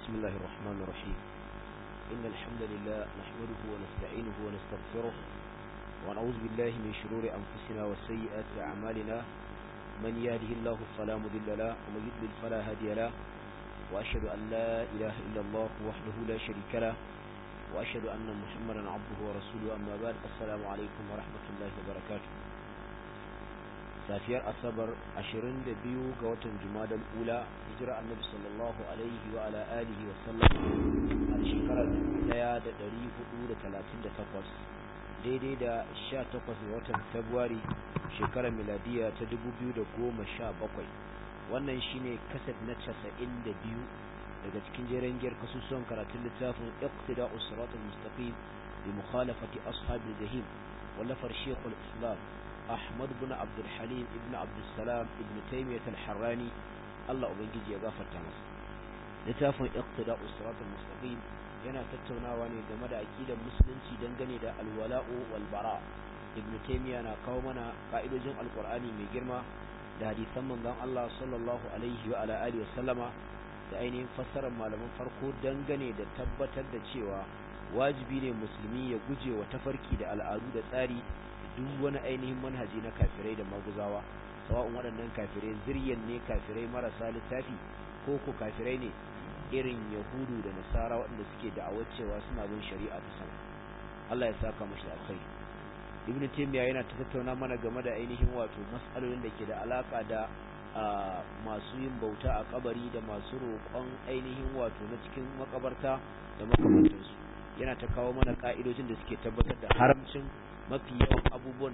بسم الله الرحمن الرحيم إن الحمد لله نحمده ونستعينه ونستغفره ونعوذ بالله من شرور أنفسنا وسيئات أعمالنا من يهده الله فلا مضل له ومن يضلل فلا هادي له وأشهد أن لا إله إلا الله وحده لا شريك له وأشهد أن محمدا عبده ورسوله أما بعد السلام عليكم ورحمة الله وبركاته safiyar asabar 22 ga watan jumadal ula hijira annabi sallallahu alaihi wa ala alihi wa sallam a shekarar 1438 daidai da 18 ga watan february shekarar miladiya ta 2017 wannan shine kasad na 92 daga cikin jeren giyar kasusuwan karatun littafin iqtida'us siratal mustaqim bi mukhalafati ashabil jahim wallafar shekul islam Ahmad bin Abdul Halim ibn Abdul Salam ibn Taymiyyah al-Harrani Allah ubangiji ya gafarta masa littafin Iqtida'us Siratal Mustaqim yana tattaunawa ne game da aqidar musulunci dangane da alwala'u wal bara ibn Taymiyyah na kawo mana ka'idojin alqur'ani mai girma da hadisan manzon Allah sallallahu alaihi wa ala alihi wasallama da ainihin fassarar malaman farko dangane da tabbatar da cewa wajibi ne musulmi ya guje wa tafarki da al'adu da tsari duk wani ainihin manhaji na kafirai da maguzawa sawa'un waɗannan kafirai ziryan ne kafirai marasa littafi ko ko kafirai ne irin yahudu da nasara waɗanda suke da'awar cewa suna bin shari'a ta sama Allah ya saka mashi alkhairi ibn taymiya yana ta tattauna mana game da ainihin wato mas'alolin da ke da alaka da masu yin bauta a kabari da masu roƙon ainihin wato na cikin makabarta da makamantansu yana ta kawo mana ka'idojin da suke tabbatar da haramcin mafi yawan abubuwan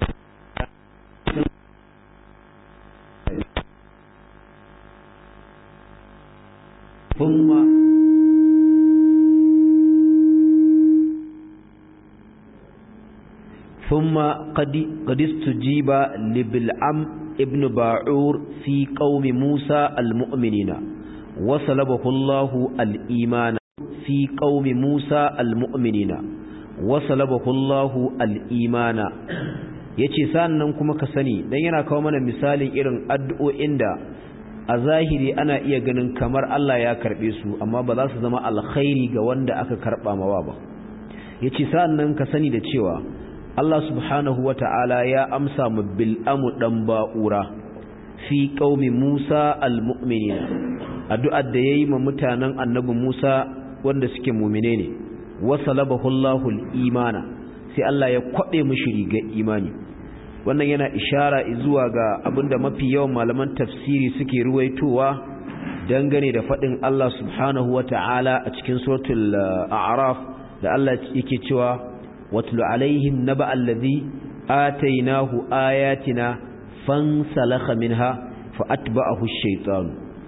ثم ثم قد قد استجيب لبلعم ابن باعور في قوم موسى المؤمنين وصلبه الله الإيمان في قوم موسى المؤمنين wasalabahu Allahu al-imana yace sannan kuma ka sani dan yana kawo mana misalin irin addu'o'in da a zahiri ana iya ganin kamar Allah ya karbe su amma ba za su zama alkhairi ga wanda aka karba mawa ba yace sannan ka sani da cewa Allah subhanahu wata'ala ya amsa mu bil amu dan ba'ura fi qaumi Musa al-mu'minin addu'ar da yayi ma mutanen annabi Musa wanda suke mu'mine ne wasalabahu Allahul imana sai Allah ya kwabe mishi rigar imani wannan yana ishara zuwa ga abinda mafi yawan malaman tafsiri suke ruwaitowa dangane da fadin Allah subhanahu wata'ala a cikin suratul a'raf da Allah yake cewa watlu alaihim naba allazi atainahu ayatina fansalakha minha fa atba'ahu ash-shaytan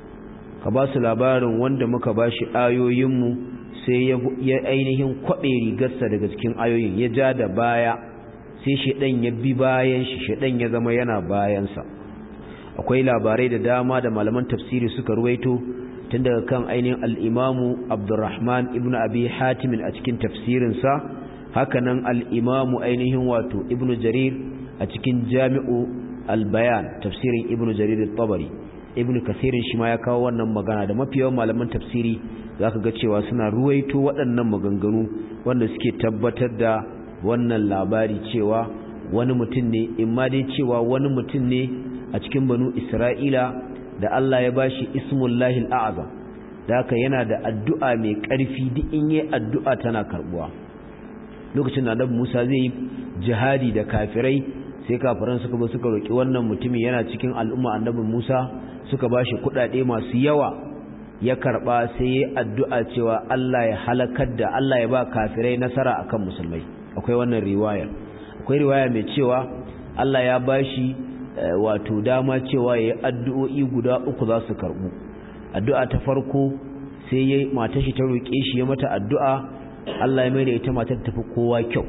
ka ba su labarin wanda muka bashi ayoyinmu sai ya ainihin kwaɓe rigarsa daga cikin ayoyin ya ja da baya sai shaɗan ya bi bayan shi shaɗan ya zama yana bayansa akwai labarai da dama da malaman tafsiri suka ruwaito tun daga kan ainihin al'imamu abdurrahman ibn abi hatimin a cikin tafsirinsa hakanan al'imamu ainihin wato ibn jarir a cikin jami'u albayan tafsirin ibn jarir tabari ibn kasirin shi ma ya kawo wannan magana da mafi yawan malaman tafsiri za ka ga cewa suna ruwaito waɗannan maganganu wanda suke tabbatar da wannan labari cewa wani mutum ne in ma dai cewa wani mutum ne a cikin banu isra'ila da Allah ya bashi ismullahi al'azam da haka yana da addu'a mai ƙarfi duk in yi addu'a tana karbuwa lokacin da annabi Musa zai yi jihadi da kafirai sai kafiran suka zo suka roki wannan mutumin yana cikin al'umma annabi Musa suka bashi kuɗaɗe masu yawa ya karba sai ya addu'a cewa Allah ya halakar da Allah ya ba kafirai nasara akan musulmai akwai wannan riwaya akwai riwaya mai cewa Allah ya bashi wato dama cewa yayi addu'o'i guda uku za su karbu addu'a ta farko sai yayi matar shi ta roke shi ya mata addu'a Allah ya mai da ita matar tafi kowa kyau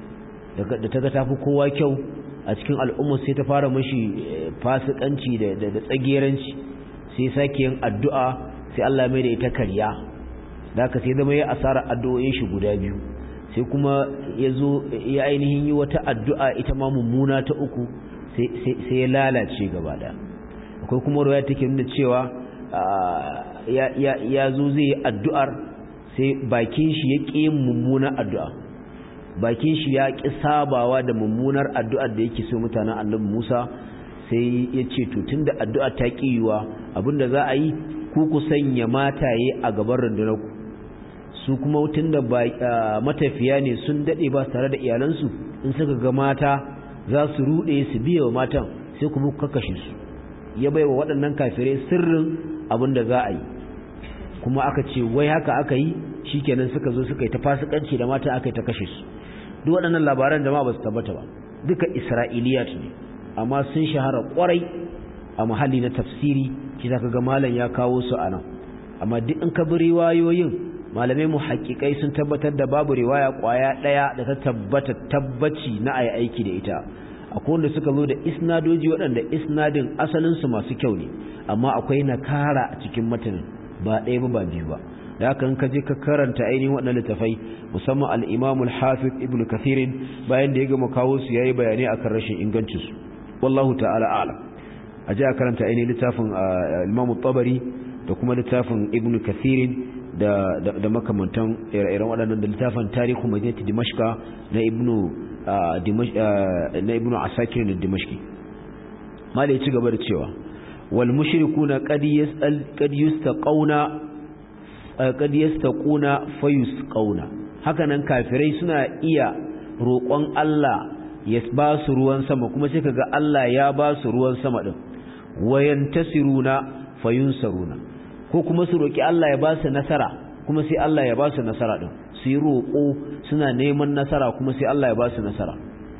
da ta ga tafi kowa kyau a cikin al'umma sai ta fara mashi fasikanci da tsageranci sai sake yin addu'a sai Allah mai da ita karya da aka sai zama ya asara addu'o'in shi guda biyu sai kuma ya zo ya ainihin yi wata addu'a ita ma mummuna ta uku sai ya lalace gaba da akwai kuma ruwa take nuna cewa ya zo zai yi addu'ar sai bakin shi ya ƙi mummunar addu'a bakin shi ya ƙi sabawa da mummunar addu'ar da yake so mutanen annabi Musa sai ya ce to tunda addu'a ta ƙi yiwa abinda za a yi ku ku sanya mataye a gaban rundunar ku su kuma tunda matafiya ne sun dade ba tare da iyalansu in suka ga mata za su rude su biya wa matan sai kuma ku kakkashe su ya bai wa waɗannan kafirai sirrin abinda za a yi kuma aka ce wai haka aka yi shikenan suka zo suka yi ta fasikanci da mata aka yi ta kashe su duk waɗannan labaran jama'a ba su tabbata ba duka isra'iliyat ne amma sun shahara kwarai a muhalli na tafsiri shi zaka ga malam ya kawo su a nan amma duk in ka bi riwayoyin malamai mu haƙiƙai sun tabbatar da babu riwaya ƙwaya ɗaya da ta tabbata tabbaci na ayi aiki da ita akwai wanda suka zo da isnadoji waɗanda isnadin asalinsu masu kyau ne amma akwai nakara a cikin matanin ba ɗaya ba ba biyu ba da haka in ka je ka karanta ainihin waɗannan littafai musamman al-Imam al-Hafiz Ibn Kathir bayan da ya gama kawo su yayi bayanai akan rashin ingancin su wallahu ta'ala a'lam a je a karanta ainihin littafin Imam tabari da kuma littafin Ibn Kathir da da makamantan ire-iren waɗannan da littafin Tarihu Madinati Dimashqa na Ibn na Ibn Asakir da Dimashqi malai ci gaba da cewa wal mushrikuna qad yas'al qad yustaqawna qad yastaquna fayusqawna hakanan kafirai suna iya roƙon Allah ya ba su ruwan sama kuma sai kaga Allah ya ba su ruwan sama din wayantasiruna fayunsaruna ko kuma su roƙi Allah ya ba su nasara kuma sai Allah ya ba su nasara din su yi roƙo suna neman nasara kuma sai Allah ya ba su nasara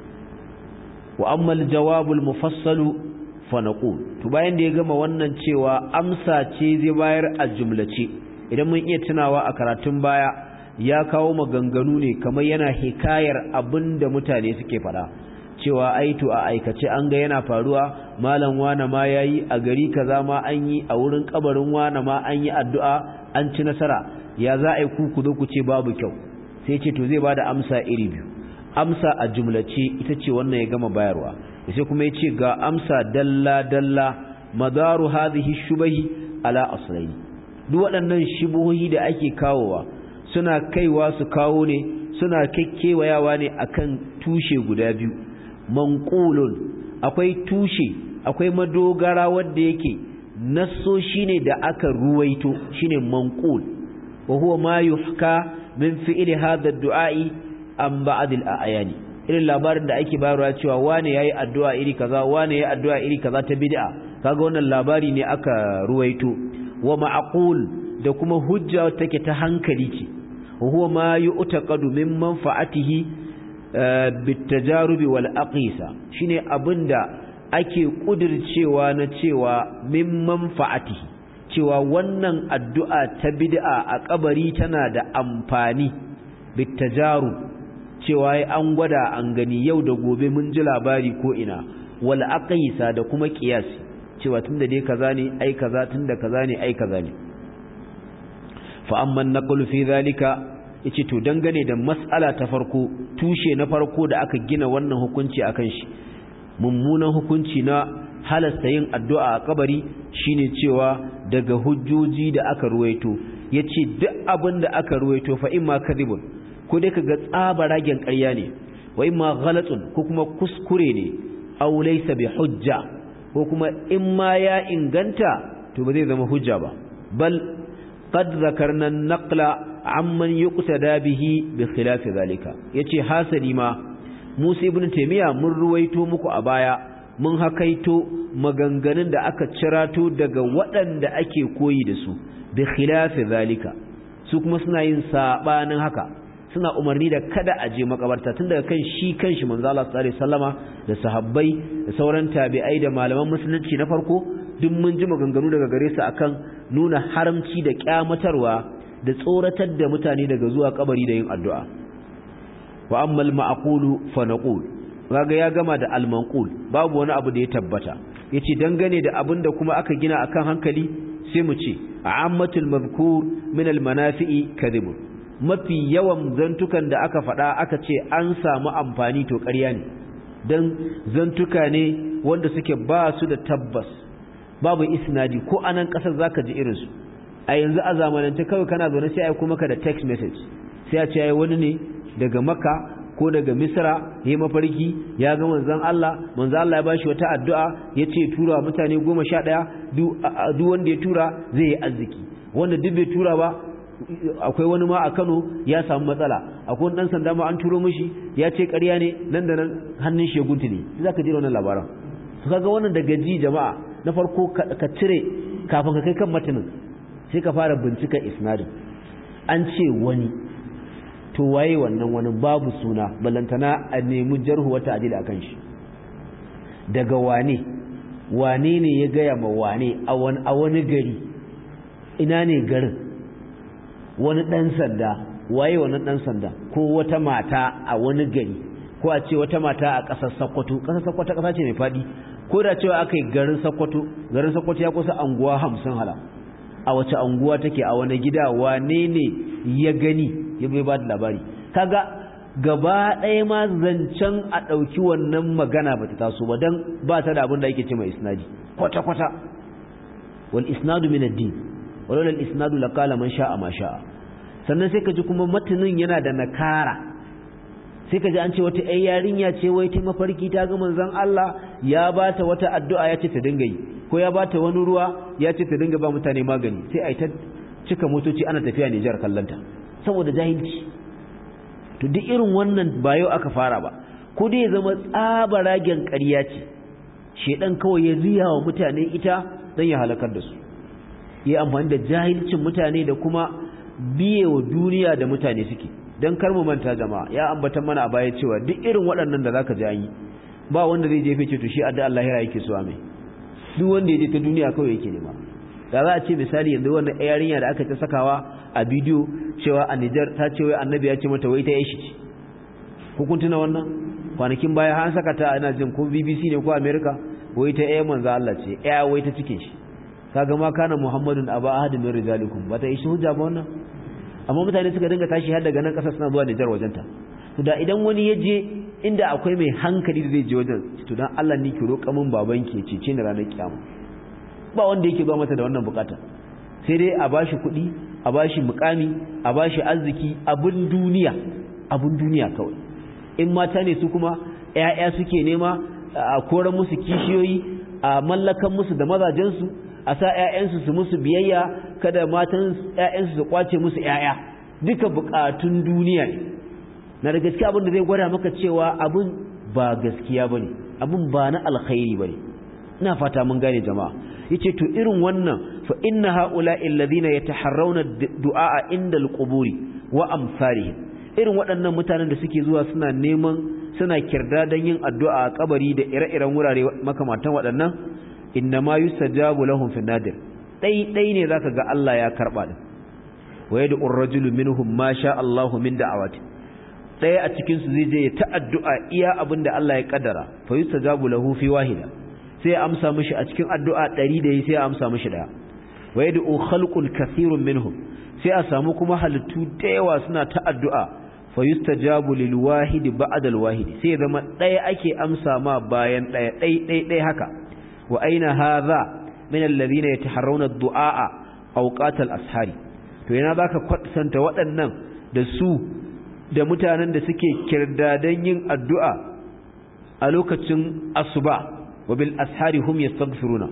wa amma aljawabul mufassalu fa naqul to bayan da ya gama wannan cewa amsa ce zai bayar a jumlace idan mun iya tunawa a karatun baya ya kawo maganganu ne kamar yana hikayar abin da mutane suke faɗa cewa aitu a aikace an ga yana faruwa malam wana ma yayi a gari kaza ma an yi a wurin kabarin wana ma an yi addu'a an ci nasara ya za a yi ku ku zo ku ce babu kyau sai ce to zai bada amsa iri biyu amsa a jumlace ita ce wannan ya gama bayarwa sai kuma ya ce ga amsa dalla dalla madaru hadhihi shubahi ala aslaini duk waɗannan shibohi da ake kawowa suna kaiwa su kawo ne suna kekkewayawa ne akan tushe guda biyu manqulun akwai tushe akwai madogara wanda yake nasso shine da aka ruwaito shine manqul wa huwa ma yuhka min fi'li hadha ad-du'a'i an ba'd al-ayani irin labarin da ake bayarwa cewa wane yayi addu'a iri kaza wane yayi addu'a iri kaza ta bid'a kaga wannan labari ne aka ruwaito wa ma'qul da kuma hujja take ta hankali ce huwa ma yu'taqadu min manfa'atihi bitajarubi wal aqisa shine abinda ake kudircewa na cewa min manfa'atihi cewa wannan addu'a ta bid'a a kabari tana da amfani bitajarub cewa an gwada an gani yau da gobe mun ji labari ko ina wal aqisa da kuma qiyasi cewa tunda dai kaza ne ai kaza tunda kaza ne ai kaza ne fa amma naqlu fi zalika yace to dangane da mas'ala ta farko tushe na farko da aka gina wannan hukunci akan shi mummunan hukunci na halasta yin addu'a a kabari shine cewa daga hujjoji da aka ruwaito yace duk abin da aka ruwaito fa imma kadhibun ko dai kaga tsabaragen ƙarya ne wa imma ghalatun ko kuma kuskure ne aw laysa bi hujja ko kuma in ma ya inganta to ba zai zama hujja ba bal qad zakarna naqla amman yuqtada bihi bi khilafi zalika yace hasali ma Musa ibn Taymiya mun ruwaito muku a baya mun hakaito maganganun da aka cirato daga waɗanda ake koyi da su bi khilafi zalika su kuma suna yin sabanin haka suna umarni da kada a je makabarta tun daga kan shi kanshi manzo Allah sallallahu alaihi wasallama da sahabbai da sauran tabi'ai da malaman musulunci na farko duk mun ji maganganu daga gare su akan nuna haramci da kyamatarwa da tsoratar da mutane daga zuwa kabari da yin addu'a wa ammal ma'qulu fa naqul kaga ya gama da al-manqul babu wani abu da ya tabbata yace dangane da abin da kuma aka gina akan hankali sai mu ce ammatul mazkur min al-manafi'i kadhib mafi yawan zantukan da aka faɗa aka ce an samu amfani to ƙarya ne dan zantuka ne wanda suke ba su da tabbas babu isnadi ko anan ƙasar zaka ji irinsu a yanzu a zamanance kawai kana zaune sai a yi maka da text message sai a ce ya wani ne daga maka ko daga misra ya mafarki ya ga manzan Allah manzan Allah ya bashi wata addu'a ya ce tura mutane goma sha ɗaya duk wanda ya tura zai yi arziki wanda duk bai tura ba akwai wani ma a Kano ya samu matsala akwai wani dan sanda ma an turo mishi ya ce ƙarya ne nan da nan hannun shi ya guntule za ka ji wannan labaran su kaga wannan daga ji jama'a na farko ka cire kafin ka kai kan matanin sai ka fara bincika isnadin an ce wani to waye wannan wani babu suna balantana a nemi jarhu wata adila akan shi daga wane wane ne ya gaya ma wane a wani gari ina ne garin wani ɗan sanda waye wani ɗan sanda ko wata mata a wani gari ko a ce wata mata a ƙasar sakkwato ƙasar sakkwato ƙasa ce mai faɗi ko da cewa aka yi garin sakkwato garin sakkwato ya kusa anguwa hamsin hala a wace anguwa take a wani gida wane ne ya gani ya bai ba da labari kaga gaba ɗaya ma zancen a ɗauki wannan magana ba ta taso ba don ba ta da abin da ake ce mai isnadi kwata-kwata wal isnadu min ad-din wala al isnadu laqala man sha'a ma sha'a sannan sai ka ji kuma matanin yana da nakara sai ka ji an ce wata ƴar yarinya ce wai ta mafarki ta ga manzon Allah ya bata wata addu'a ya ce ta dinga yi ko ya bata wani ruwa ya ce ta dinga ba mutane magani sai ai ta cika motoci ana tafiya Nijar kallanta saboda jahilci to duk irin wannan ba yau aka fara ba ko dai ya zama tsabaragen ƙarya ce shedan kawai ya riya wa mutane ita don ya halakar da su yi amfani da jahilcin mutane da kuma biye wa duniya da mutane suke don kar mu manta jama'a ya ambata mana a baya cewa duk irin waɗannan da zaka ji an yi ba wanda zai jefe ce to shi adda Allah ya yake so mai duk wanda ya je ta duniya kawai yake nema da za a ce misali yanzu wannan yarinya da aka ta sakawa a bidiyo cewa a Nijar ta ce wai annabi ya ce mata wai ta yashi ce ko kun tuna wannan kwanakin baya an saka ta ana jin ko BBC ne ko America wai ta ƴa manzo Allah ce ƴa wai ta cikin shi kaga ma kana Muhammadun aba ahad min rijalikum ba ta yi hujja ba wannan amma mutane suka dinga tashi har daga nan kasar suna zuwa Nijar wajenta to da idan wani ya je inda akwai mai hankali da zai je wajen to dan Allah ni ki roƙa min babanki ya cece ni ranar kiyama ba wanda yake ba mata da wannan bukata sai dai a bashi kuɗi a bashi mukami a bashi arziki abun duniya abun duniya kawai in mata ne su kuma ƴaƴa suke nema a koran musu kishiyoyi a mallakan musu da mazajensu a sa ƴaƴansu su musu biyayya kada matan ƴaƴansu su kwace musu ƴaƴa duka bukatun duniya ne na da gaskiya abin da zai gwada maka cewa abin ba gaskiya bane abin ba na alkhairi bane ina fata mun gane jama'a yace to irin wannan fa inna haula'i alladhina yataharrawna du'a inda alquburi wa amsalihim irin waɗannan mutanen da suke zuwa suna neman suna kirda don yin addu'a a kabari da ire-iren wurare makamantan waɗannan inna ma yustajabu lahum fi nadir dai dai ne zaka ga Allah ya karba din wa yad'u ar-rajulu minhum ma sha Allahu min da'awati ɗaya a cikin su zai je ya ta addu'a iya abinda Allah ya kaddara fa yustajabu lahu fi wahida sai ya amsa mishi a cikin addu'a 100 da yi sai ya amsa mishi daya wa yad'u khalqun kathirun minhum sai a samu kuma halittu da yawa suna ta addu'a fa yustajabu lil wahidi ba'da al wahidi sai zama daya ake amsa ma bayan daya dai dai dai haka wa aina hadha min alladhina yataharrawna ad-du'a awqat al ashari to yana zaka kwatanta waɗannan da su da mutanen da suke kirdadan yin addu'a a lokacin asuba wa bil ashari hum yastaghfiruna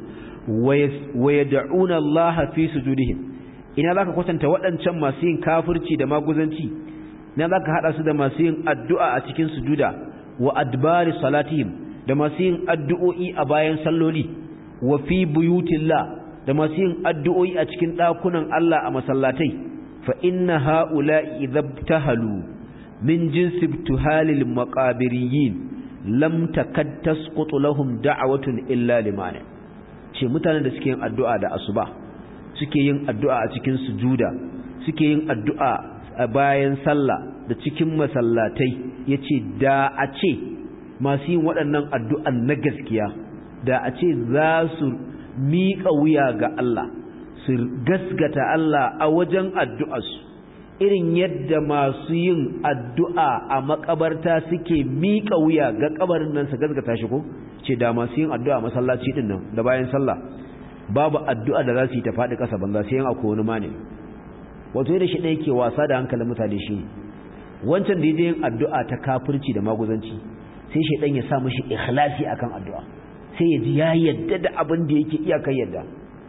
wa yad'una Allah fi sujudihim ina zaka kwatanta waɗancan masu yin kafirci da maguzanci ina zaka hada su da masu yin addu'a a cikin sujuda wa adbari salatihim da masu yin addu'o'i a bayan salloli wa fi buyutillah da masu yin addu'o'i a cikin ɗakunan Allah a masallatai fa inna ha'ula'i idhabtahalu min jinsi ibtihalil maqabiriyin lam takad tasqutu lahum da'watun illa limani ce mutanen da suke yin addu'a da asuba suke yin addu'a a cikin sujuda suke yin addu'a a bayan sallah da cikin masallatai yace da a ce masu yin waɗannan addu'an na gaskiya da a ce za su miƙa wuya ga Allah su gasgata Allah a wajen addu'arsu irin yadda masu yin addu'a a makabarta suke miƙa wuya ga kabarin nan su gasgata shi ko ce da masu yin addu'a masallaci din nan da bayan sallah babu addu'a da za su yi ta faɗi ƙasa banza sai yan akwai wani mani wato yadda shi ɗaya ke wasa da hankalin mutane shi ne wancan da ya yin addu'a ta kafirci da maguzanci sai shi ɗan ya sa mashi ikhlasi akan addu'a sai ya ji ya yadda da abin da yake iyakar yadda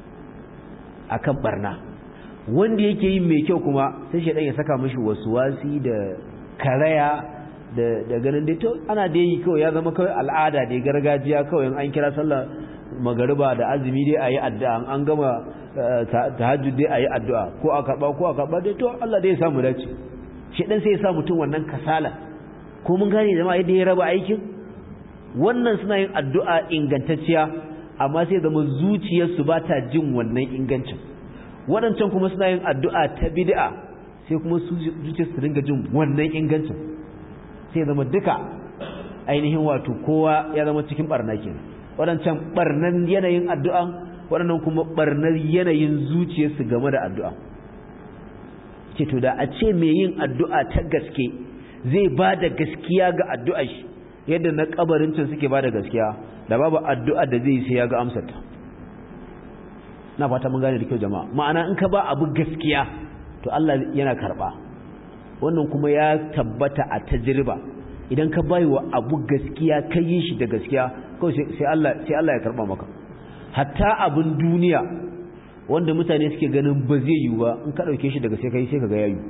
akan barna wanda yake yin mai kyau kuma sai shi ɗan ya saka mashi wasu wasi da karaya da ganin dai to ana da yi kawai ya zama kawai al'ada da gargajiya kawai an kira sallah magariba da azumi dai ayi addu'a an gama tahajjud dai ayi addu'a ko a karba ko a karba dai to Allah dai ya samu dace shi dan sai ya sa mutum wannan kasala ko mun gane jama'a yadda ya raba aikin wannan suna yin addu'a ingantacciya amma sai zama zuciyarsu ba ta jin wannan ingancin waɗancan kuma suna yin addu'a ta bid'a sai kuma zuciyarsu dinga jin wannan ingancin sai zama duka ainihin wato kowa ya zama cikin barna kenan waɗancan barnan yanayin addu'an waɗannan kuma barnar yanayin zuciyarsu game da addu'a ce to da a ce mai yin addu'a ta gaske zai ba da gaskiya ga addu'a shi yadda na kabarin can suke ba da gaskiya da babu addu'a da zai sai ya ga amsarta na fata mun gane da kyau jama'a ma'ana in ka ba abu gaskiya to Allah yana karɓa wannan kuma ya tabbata a tajriba idan ka bai wa abu gaskiya ka yi shi da gaskiya kawai sai Allah sai Allah ya karba maka hatta abin duniya wanda mutane suke ganin ba zai yi ba in ka dauke shi daga sai kai sai kaga yayi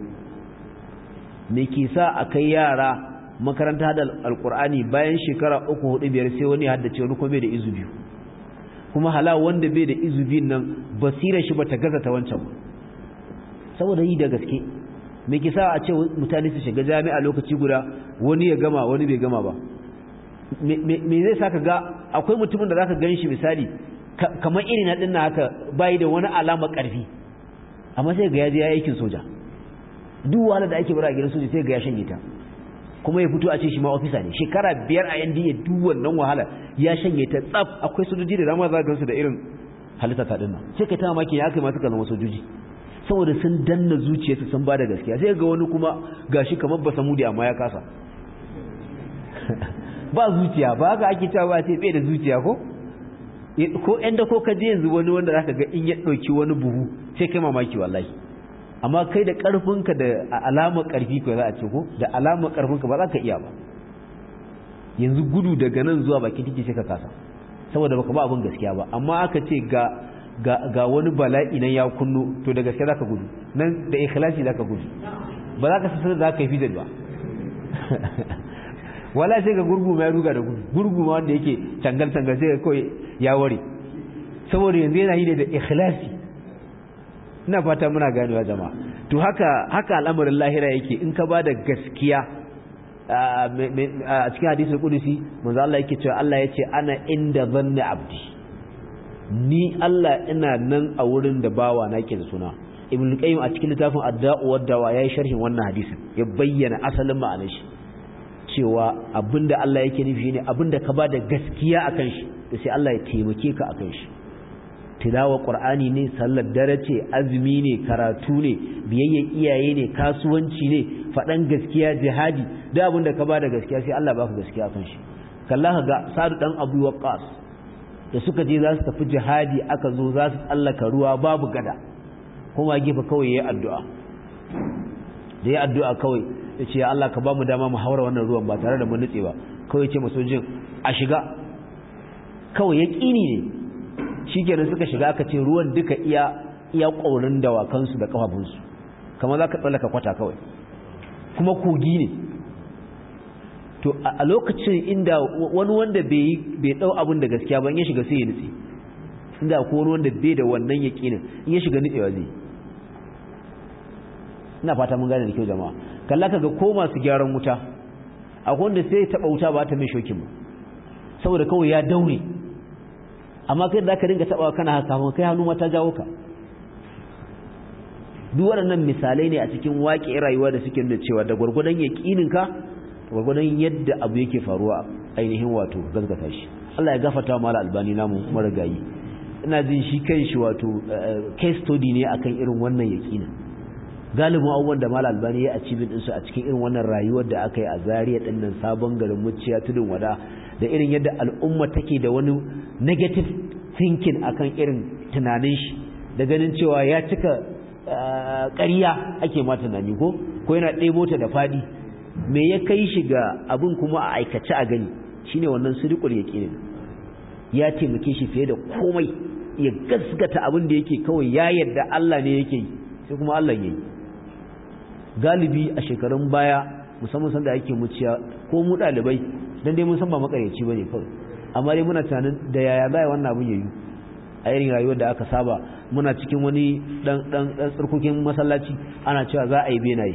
me ke sa akai yara makaranta da alqur'ani bayan shekara uku hudu biyar sai wani haddace wani kuma bai da izu biyu kuma hala wanda bai da izu biyun nan basirar shi bata gaza ta wancan saboda yi da gaske me ke sa a ce mutane su shiga jami'a lokaci guda wani ya gama wani bai gama ba me zai sa ka ga akwai mutumin da zaka gan shi misali kamar irin na dinna haka bai da wani alama karfi amma sai ga ya je ya aikin soja duk wahala da ake bara a gidan soja sai ga ya shanye ta kuma ya fito a ce shi ma ofisa ne shekara biyar a NDA duk wannan wahala ya shanye ta tsaf akwai sojoji da dama za ka gansu da irin halitta ta dinnan sai kai ta mamaki ya kai ma suka zama sojoji saboda sun danna zuciyarsu sun ba da gaskiya sai ga wani kuma gashi kamar ba samudi amma ya kasa ba zuciya ba haka ake cewa ba sai bai da zuciya ko ko ɗan da ko ka je yanzu wani wanda zaka ga in ya ɗauki wani buhu sai kai mamaki wallahi amma kai da ƙarfinka da alamar ƙarfi ko za a ce ko da alamar ƙarfinka ba za ka iya ba yanzu gudu daga nan zuwa bakin titi sai ka kasa saboda baka ba abin gaskiya ba amma aka ce ga ga ga wani bala'i nan ya kunno to da gaskiya zaka gudu nan da ikhlasi zaka gudu ba za ka san da zaka yi fidal ba wala sai ga gurgu mai ruga da gudu gurgu ma wanda yake tangal tangal sai kawai ya ware saboda yanzu yana yi da ikhlasi ina fata muna ganewa jama'a to haka haka al'amarin lahira yake in ka bada gaskiya a cikin hadisul qudusi manzo Allah yake cewa Allah yace ana inda zanni abdi ni Allah ina nan a wurin da bawa na ke da suna ibn qayyim a cikin littafin adda'u wad-dawa yayi sharhin wannan hadisin ya bayyana asalin ma'anar shi cewa abinda Allah yake nufi ne abinda ka bada gaskiya akan shi to sai Allah ya taimake ka akan shi tilawa qur'ani ne sallar dare ce azumi ne karatu ne biyayya iyaye ne kasuwanci ne fadan gaskiya jihadi da abinda ka bada gaskiya sai Allah baka gaskiya akan shi kallaha ga sadu dan abu waqqas da suka je za su tafi jihadi aka zo za su tsallaka ruwa babu gada kuma gefe kawai yayi addu'a da yayi addu'a kawai ya ce Allah ka ba mu dama mu haura wannan ruwan ba tare da mun nutse ba kawai ce masojin a shiga kawai ya ƙini ne shikenan suka shiga aka ce ruwan duka iya iya ƙaurin dawakansu da kafafunsu kamar za ka tsallaka kwata kawai kuma kogi ne to a lokacin inda wani wanda bai bai dau abin da gaskiya ba in ya shiga sai ya nutse inda ko wani wanda bai da wannan yaqinin in ya shiga nutsewa zai ina fata mun gane da kyau jama'a kalla kaga ko masu gyaran wuta akwai wanda sai taba wuta ba ta mai shokin ba saboda kawai ya daure amma kai da ka dinga taba kana haka kai hannu mata jawo ka duk waɗannan misalai ne a cikin waƙe rayuwa da suke nuna cewa da gwargwadon yaƙinin ka gwargwadon yadda abu yake faruwa ainihin wato gaskata shi Allah ya gafarta mala albani namu marigayi ina jin shi kanshi wato case study ne akan irin wannan yaƙinin galibin abubuwan da mala albani ya achievement ɗinsu a cikin irin wannan rayuwar da aka yi a zariya ɗin nan sabon garin muciya tudun wada da irin yadda al'umma take da wani negative thinking akan irin tunanin shi da ganin cewa ya cika ƙarya ake ma tunani ko ko yana ɗebo ta da faɗi me ya kai shi ga abin kuma a aikace a gani shine wannan sirikul yaqin ya taimake shi fiye da komai ya gaskata abin da yake kawai ya yarda Allah ne yake yi sai kuma Allah yayi galibi a shekarun baya musamman sanda ake muciya ko mu dalibai dan dai mun san ba makaryaci bane kawai amma dai muna tunanin da yaya zai wannan abin yayi a irin rayuwar da aka saba muna cikin wani dan dan dan tsirkokin masallaci ana cewa za a yi benaye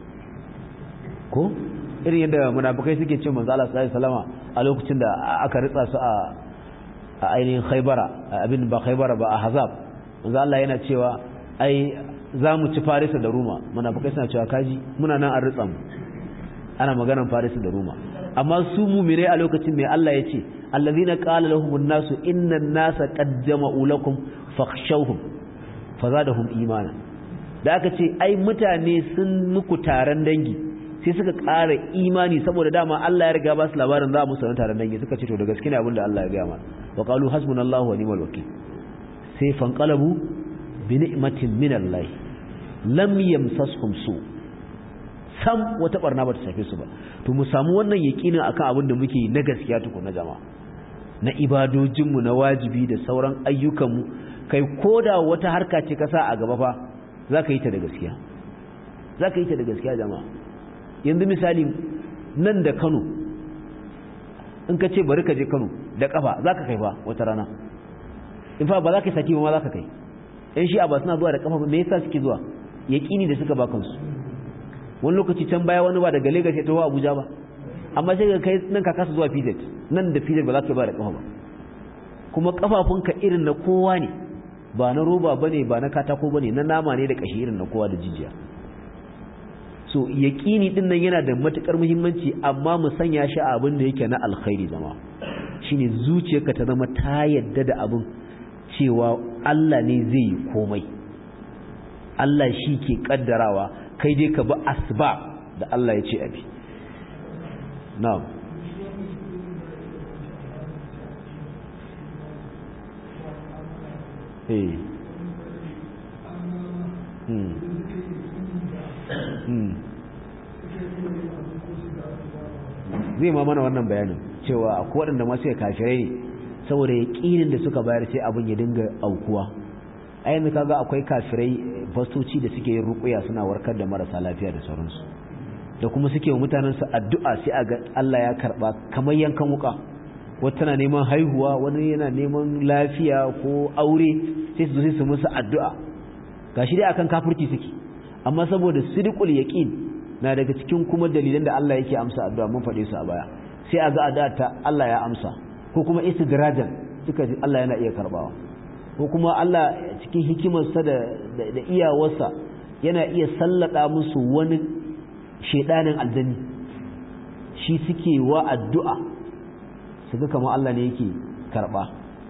ko irin yadda munafikai suke ce manzo Allah sallallahu alaihi wasallama a lokacin da aka ritsa su a a ainihin Khaybara abin ba Khaybara ba a Hazab manzo Allah yana cewa ai za mu ci Farisa da Roma munafikai suna cewa kaji muna nan an ritsa mu ana maganar Farisa da Roma amma su mu'mine a lokacin mai Allah ya ce allazina qala lahumun nasu innan nasa qad jama'u lakum fakhshawhum fazadahum imana da aka ce ai mutane sun muku taron dangi sai suka ƙara imani saboda dama Allah ya riga ba su labarin za mu sanar taron dangi suka ce to da gaske ne abin da Allah ya gaya mana wa qalu hasbunallahu wa ni'mal wakeel sai fanqalabu bi ni'matin min Allah lam yamsashum su sam wata barna ba ta shafe su ba to mu samu wannan yakinin akan abin da muke na gaskiya tukun na jama'a na ibadojinmu na wajibi da sauran ayyukanmu kai koda wata harka ce ka sa a gaba fa za ka yi ta da gaskiya za ka yi ta da gaskiya jama'a yanzu misali nan da kano in ka ce bari ka je kano da kafa za ka kai fa wata rana in fa ba za ka yi sati ba ma za ka kai yan shi'a ba suna zuwa da kafa me yasa suke zuwa yaƙini da suka ba kansu wani lokaci can baya wani ba daga Lagos ya taho Abuja ba amma sai ka kai nan ka kasa zuwa PZ nan da PZ ba za ka ba da kafa ba kuma kafafunka irin na kowa ne ba na roba bane ba na katako bane na nama ne da kashi irin na kowa da jijiya so yaqini din nan yana da matukar muhimmanci amma mu sanya shi a abin da yake na alkhairi zama shine zuciyarka ta zama ta yadda da abin cewa Allah ne zai yi komai Allah shi ke kaddarawa kai dai ka bi asbab da Allah ya ce abi na'am eh hmm hmm zai ma mana wannan bayanin cewa akwai waɗanda masu ya kafirai ne saboda yaƙinin da suka bayar sai abin ya dinga aukuwa a yanzu kaga akwai kafirai fastoci da suke yin rukuya suna warkar da marasa lafiya da sauransu da kuma suke wa mutanensu addu'a sai a ga Allah ya karba kamar yankan wuka wata tana neman haihuwa wani yana neman lafiya ko aure sai su sai su musu addu'a gashi dai akan kafirci suke amma saboda sidqul yaqin na daga cikin kuma dalilan da Allah yake amsa addu'a mun faɗe su a baya sai a ga addu'a ta Allah ya amsa ko kuma istidrajan suka ji Allah yana iya karbawa ko kuma Allah cikin hikimarsa da da iyawarsa yana iya sallada musu wani shedanin aljani shi suke wa addu'a su ga kamar Allah ne yake karba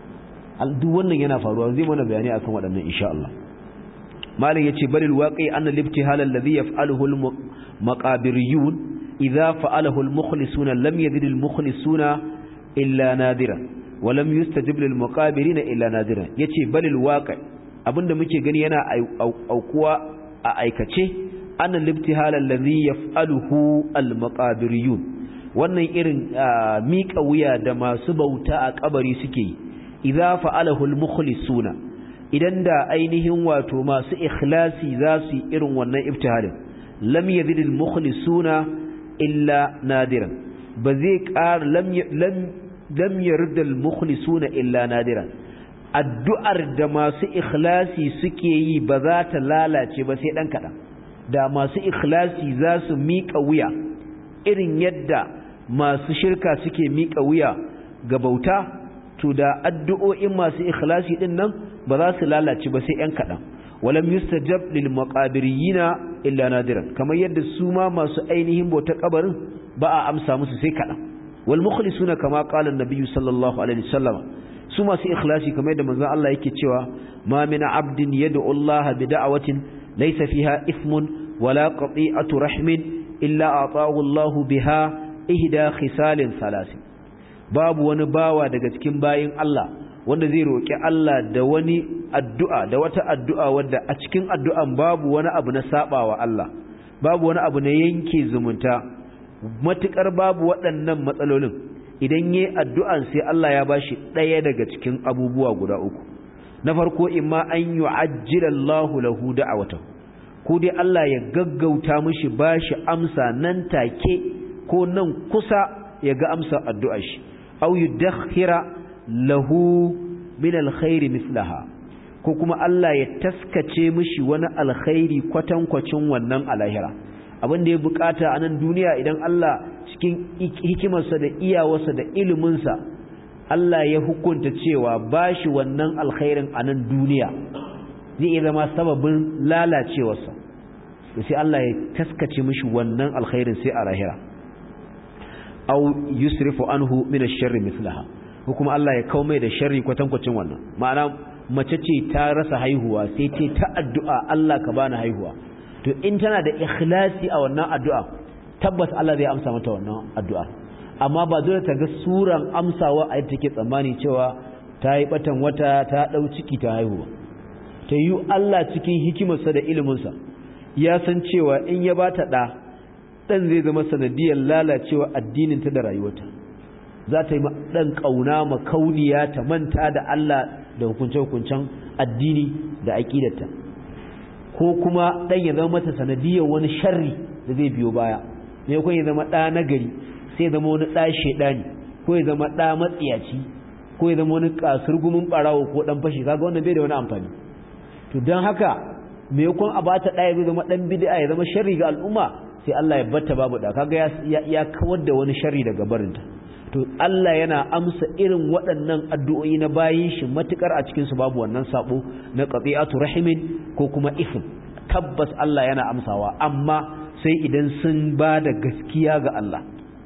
duk wannan yana faruwa zai mana bayani akan waɗannan insha Allah malam yace balil waqi anna al-ibtihal alladhi yaf'aluhu al-maqabiriyun idha fa'alahu al-mukhlisuna lam yazid al-mukhlisuna illa nadiran wa lam yustajib lil muqabirina illa nadiran yace balil waqi abinda muke gani yana aukuwa a aikace anna al-ibtihal alladhi yaf'aluhu al-maqabiriyun wannan irin miƙa wuya da masu bauta a kabari suke yi idza fa'alahu al-mukhlisuna idan da ainihin wato masu ikhlasi za su yi irin wannan ibtihalin lam yazid al-mukhlisuna illa nadiran ba zai ƙara lam lam yarda al-mukhlisuna illa nadiran addu'ar da masu ikhlasi suke yi ba za ta lalace ba sai dan kadan da masu ikhlasi za su miƙa wuya irin yadda masu shirka suke miƙa wuya ga bauta to da addu'o'in masu ikhlasi din nan ba za su lalace ba sai ‘yan kaɗan walam yustajab lil maqabiriyina illa nadiran kamar yadda su ma masu ainihin bauta kabarin ba a amsa musu sai kaɗan wal mukhlisuna kama qala an-nabiy sallallahu alaihi wasallam su masu ikhlasi kamar yadda manzon Allah yake cewa ma min abdin yad'u Allah bi da'watin laysa fiha ithmun wala qati'atu rahmin illa ata'ahu Allah biha ihda khisalin thalath babu wani bawa daga cikin bayin Allah wanda zai roƙi Allah da wani addu'a da wata addu'a wadda a cikin addu'an babu wani abu na sabawa Allah babu wani abu na yanke zumunta matukar babu waɗannan matsalolin idan yayi addu'an sai Allah ya bashi ɗaya daga cikin abubuwa guda uku na farko imma an yu'ajjila Allahu lahu da'awatahu ko dai Allah ya gaggauta mishi bashi amsa nan take ko nan kusa ya ga amsa addu'ar shi aw yudakhira lahu min alkhairi mislaha ko kuma Allah ya taskace mishi wani alkhairi kwatankwacin wannan alahira abin da ya bukata a nan duniya idan Allah cikin hikimarsa da iyawarsa da iliminsa Allah ya hukunta cewa bashi wannan alkhairin a nan duniya zai iya zama sababin lalacewarsa sai Allah ya taskace mishi wannan alkhairin sai a lahira aw yusrifu anhu min ash-sharri mithlaha ko kuma Allah ya kawo mai da sharri kwatankwacin wannan ma'ana mace ce ta rasa haihuwa sai ce ta addu'a Allah ka bani haihuwa to in tana da ikhlasi a wannan addu'a tabbas Allah zai amsa mata wannan addu'a amma ba dole ta ga suran amsawa a yadda take tsammani cewa ta yi batan wata ta dau ciki ta haihuwa ta yi Allah cikin hikimarsa da iliminsa ya san cewa in ya bata da dan zai zama sanadiyar lalacewa addininta da rayuwarta za ta yi dan kauna makauniya ta manta da Allah da hukunce-hukuncen addini da aqidarta ko kuma dan ya zama mata sanadiyar wani sharri da zai biyo baya me ko ya zama da nagari sai ya zama wani da shedani ko ya zama da matsiyaci ko ya zama wani kasurgumin barawo ko dan fashi kaga wannan bai da wani amfani to dan haka me yakon a bata daya zai zama dan bid'a ya zama sharri ga al'umma sai Allah ya batta babu da kaga ya ya kawar da wani sharri daga barinta to Allah yana amsa irin waɗannan addu'o'i na bayin shi matukar a cikin su babu wannan sabo na qati'atu rahimin ko kuma ifm tabbas Allah yana amsawa amma sai idan sun ba da gaskiya ga Allah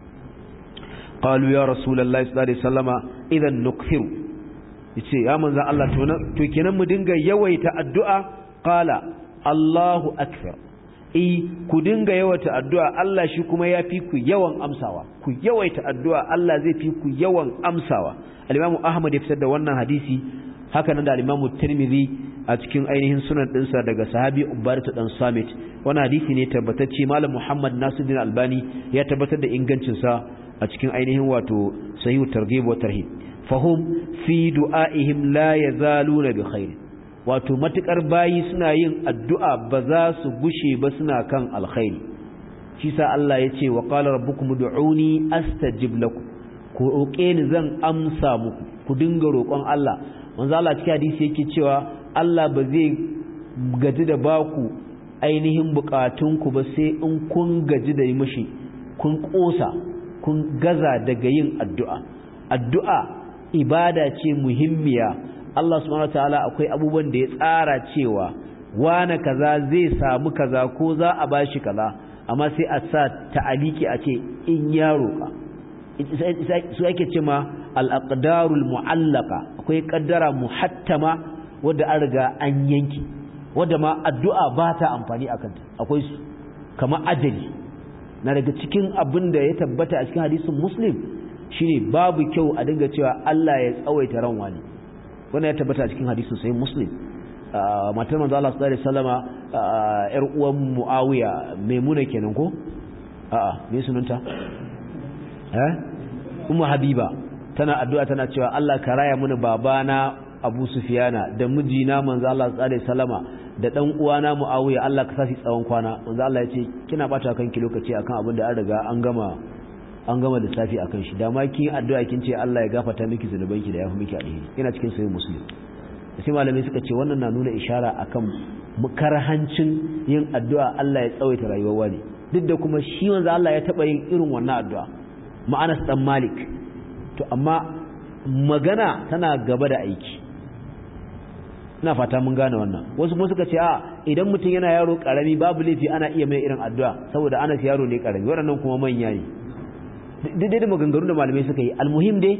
qalu ya rasulullahi sallallahu alaihi wasallama idan nukthiru yace ya manzon Allah to to kenan mu dinga yawaita addu'a qala Allahu akbar eh ku dinga yawaita addu'a Allah shi kuma ya fi ku yawan amsawa ku yawaita addu'a Allah zai fi ku yawan amsawa al-Imam Ahmad ya fitar da wannan hadisi haka nan da al-Imam Tirmidhi a cikin ainihin sunan dinsa daga sahabi Ubadah dan Samit wannan hadisi ne tabbatacce Malam Muhammad Nasiruddin Albani ya tabbatar da ingancin sa a cikin ainihin wato Sahih Targhib wa Tarhib fahum fi du'aihim la yazaluna bi khair wato matukar bayi suna yin addu'a ba za su gushe ba suna kan alkhairi shi sa Allah ya ce wa qala rabbukum ud'uni astajib lakum ku roƙe ni zan amsa muku ku dinga roƙon Allah manzo Allah cikin hadisi yake cewa Allah ba zai gaji da baku ainihin bukatunku ba sai in kun gaji da yi mishi kun kosa kun gaza daga yin addu'a addu'a ibada ce muhimmiya Allah subhanahu wataala akwai abubuwan da ya tsara cewa wane kaza zai samu kaza ko za a bashi kaza amma sai a sa ta'aliki a ce in ya roƙa su ake ce ma al-aqdarul mu'allaka akwai kaddara muhattama wadda an riga an yanki wadda ma addu'a ba ta amfani a kanta akwai su kamar ajali na daga cikin abin da ya tabbata a cikin hadisin muslim shine babu kyau a dinga cewa Allah ya tsawaita ran wani wannan ya tabbata a cikin hadisin sahih muslim matar manzo Allah sallallahu alaihi wasallama yar uwan Muawiya Maimuna kenan ko a'a me sunanta eh ummu habiba tana addu'a tana cewa Allah ka raya mini babana Abu Sufyana da mijina manzo Allah sallallahu alaihi wasallama da dan uwana Muawiya Allah ka sashi tsawon kwana manzo Allah ya ce kina bata kanki lokaci akan abin da an riga an gama an gama lissafi akan shi da ma kin addu'a kin ce Allah ya gafarta miki zanubanki da yafi miki alheri ina cikin sahih muslim sai malamai suka ce wannan na nuna ishara akan mukarhancin yin addu'a Allah ya tsawaita rayuwar wani duk da kuma shi manzo Allah ya taba yin irin wannan addu'a ma'anas dan Malik to amma magana tana gaba da aiki ina fata mun gane wannan wasu kuma suka ce a idan mutum yana yaro karami babu laifi ana iya mai irin addu'a saboda ana yaro ne karami waɗannan kuma manya ne duk da maganganun da malamai suka yi almuhim dai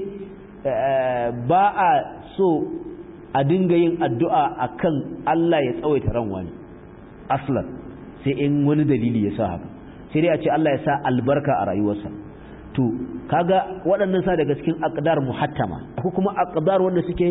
ba a so a dinga yin addu'a akan Allah ya tsawaita ran wani aslan sai in wani dalili ya sa haka sai dai a ce Allah ya sa albarka a rayuwarsa to kaga waɗannan sa daga cikin aqdar muhattama ko kuma aqdar wanda suke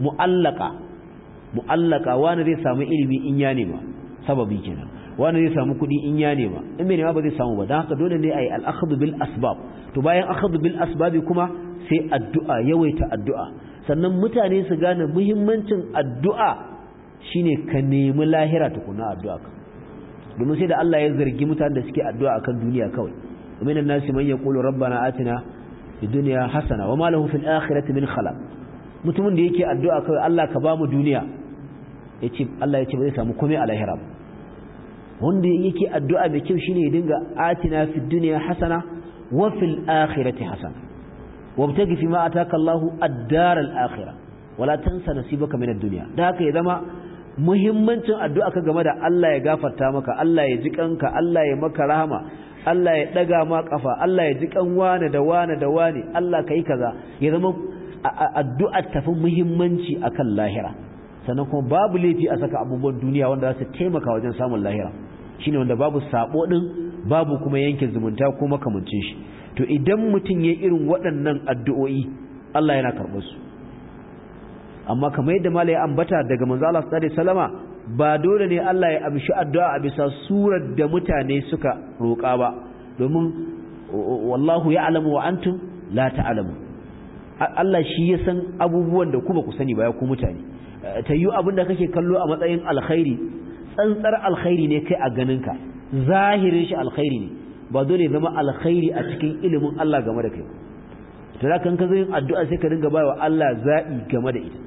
mu'allaka mu'allaka wani zai samu ilimi in ya nema sababi kenan wani zai samu kuɗi in ya nema in bai nema ba zai samu ba don haka dole ne a yi al'akhadu bil asbab to bayan akhadu bil asbabi kuma sai addu'a yawaita addu'a sannan mutane su gane muhimmancin addu'a shine ka nemi lahira tukuna addu'a ka domin sai da Allah ya zargi mutanen da suke addu'a akan duniya kawai ومن الناس من يقول ربنا آتنا في الدنيا حسنة وما له في الآخرة من خلاق mutumin da yake addu'a kawai Allah ka bamu duniya yace Allah yace ba zai samu komai a lahira ba wanda yake addu'a mai kyau shine ya dinga atina fid dunya hasana wa fil akhirati hasana wabtagi fi ma ataka Allahu ad-dar al-akhirah wala tansa nasibaka min ad-dunya da haka ya zama muhimmancin addu'a ka game da Allah ya gafarta maka Allah ya ji kanka Allah ya maka rahama Allah ya daga ma kafa Allah ya ji kan wane da wane da wane Allah kai kaza ya zama addu'a tafi muhimmanci akan lahira sannan kuma babu laifi a saka abubuwan duniya wanda za su taimaka wajen samun lahira shine wanda babu sabo din babu kuma yanke zumunta ko makamancin shi to idan mutum ya irin waɗannan addu'o'i Allah yana karɓar su amma kamar yadda malai ambata daga manzo Allah sallallahu alaihi wasallama ba dole ne Allah ya amshi addu'a a bisa surar da mutane suka roƙa ba domin wallahu ya'lamu wa antum la ta'lamu Allah shi ya san abubuwan da ku ba ku sani ba ya ku mutane ta yi abin da kake kallo a matsayin alkhairi tsantsar alkhairi ne kai a ganinka zahirin shi alkhairi ne ba dole zama alkhairi a cikin ilimin Allah game da kai to da kan ka zo yin addu'a sai ka dinga bawa Allah zabi game da ita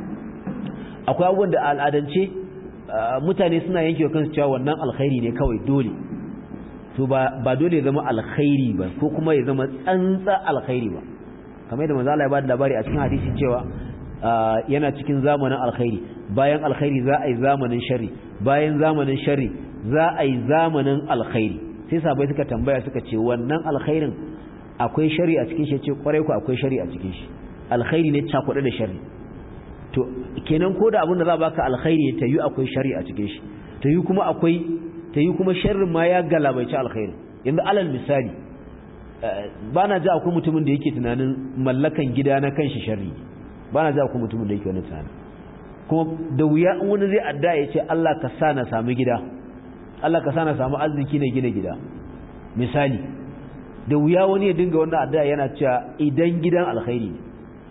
akwai abubuwan da al'adance mutane suna yankewa kansu cewa wannan alkhairi ne kawai dole to ba ba dole ya zama alkhairi ba ko kuma ya zama tsantsa alkhairi ba kamar yadda manzo Allah ya bada labari a cikin hadisi cewa yana cikin zamanin alkhairi bayan alkhairi za a yi zamanin sharri bayan zamanin sharri za a yi zamanin alkhairi sai sabai suka tambaya suka ce wannan alkhairin akwai shari a cikin shi ce kwarai ku akwai shari a cikin shi alkhairi ne cakuɗe da shari to kenan ko da abin da za baka alkhairi ta yi akwai shari a cikin shi ta yi kuma akwai ta yi kuma sharrin ma ya galabaici alkhairi yanzu alal misali ba na ji akwai mutumin da yake tunanin mallakan gida na kanshi sharri ba na ji akwai mutumin da yake wani tunanin kuma da wuya in wani zai adda ya ce Allah ka sa na samu gida Allah ka sa na samu arziki na gina gida misali da wuya wani ya dinga wannan addu'a yana cewa idan gidan alkhairi ne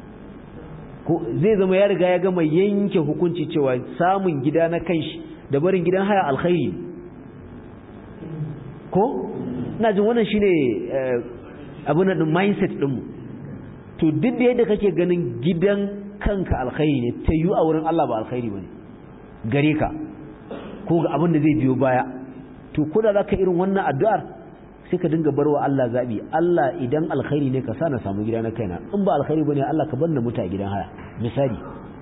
ko zai zama ya riga ya gama yanke hukunci cewa samun gida na kanshi da barin gidan haya alkhairi ko ina jin wannan shine abin da mindset dinmu to duk da yadda kake ganin gidan kanka alkhairi ne ta yi a wurin Allah ba alkhairi bane gare ka ko ga abin da zai biyo baya to ko da zaka irin wannan addu'ar sai ka dinga barwa Allah zabi Allah idan alkhairi ne ka sa na samu gida na kaina in ba alkhairi bane Allah ka bar na muta gidan haya misali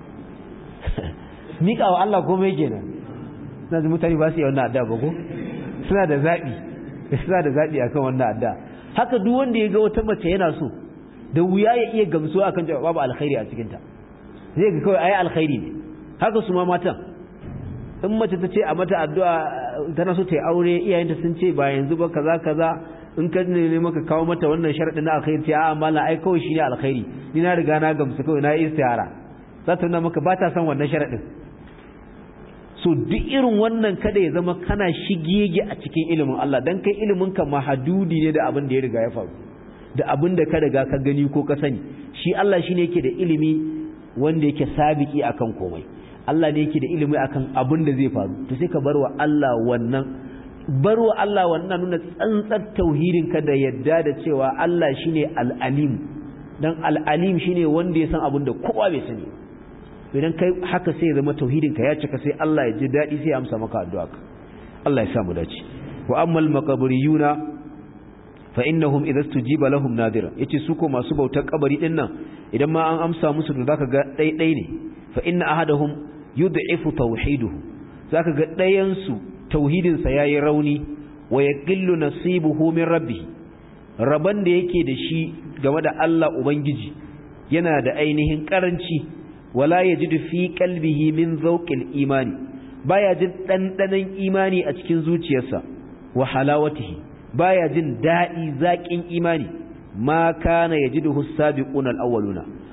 mika wa Allah komai kenan suna da mutane ba su yi wannan addu'a ba ko suna da zabi suna da zabi akan wannan addu'a haka duk wanda ya ga wata mace yana so da wuya ya iya gamsuwa akan cewa babu alkhairi a cikin ta zai ga kawai ayi alkhairi ne haka su ma matan in mace ta ce a mata addu'a tana so ta yi aure iyayenta sun ce ba yanzu ba kaza kaza in ka ne maka kawo mata wannan sharadin na alkhairi ce a mala ai kawai shine alkhairi ni na riga na gamsu kawai na yi istihara za ta nuna maka ba ta son wannan sharadin so duk irin wannan kada ya zama kana shigege a cikin ilimin Allah dan kai ilimin ka mahadudi ne da abin da ya riga ya faru da abin da ka riga ka gani ko ka sani shi Allah shine yake da ilimi wanda yake sabiki akan komai Allah ne yake da ilimi akan abin da zai faru to sai ka barwa Allah wannan barwa Allah wannan nuna tsantsar tauhidin ka da yadda da cewa Allah shine al-alim dan al-alim shine wanda ya san abin da kowa bai sani idan kai haka sai ya zama tauhidin ka ya cika sai Allah ya ji dadi sai ya amsa maka addu'a Allah ya sa mu dace wa ammal maqabriyuna fa innahum idza stujiba lahum nadira yace su ko masu bautar kabari din nan idan ma an amsa musu to zaka ga dai dai ne fa inna ahadahum yud'ifu tauhiduhu zaka ga dayan su tauhidin sa yayi rauni wa yaqillu nasibuhu min rabbih raban da yake da shi game da Allah ubangiji yana da ainihin karanci wala yajidu fi qalbihi min zawqil imani baya jin dandanan imani a cikin zuciyarsa wa halawatihi baya jin dadi zakin imani ma kana yajiduhu sabiquna al-awwaluna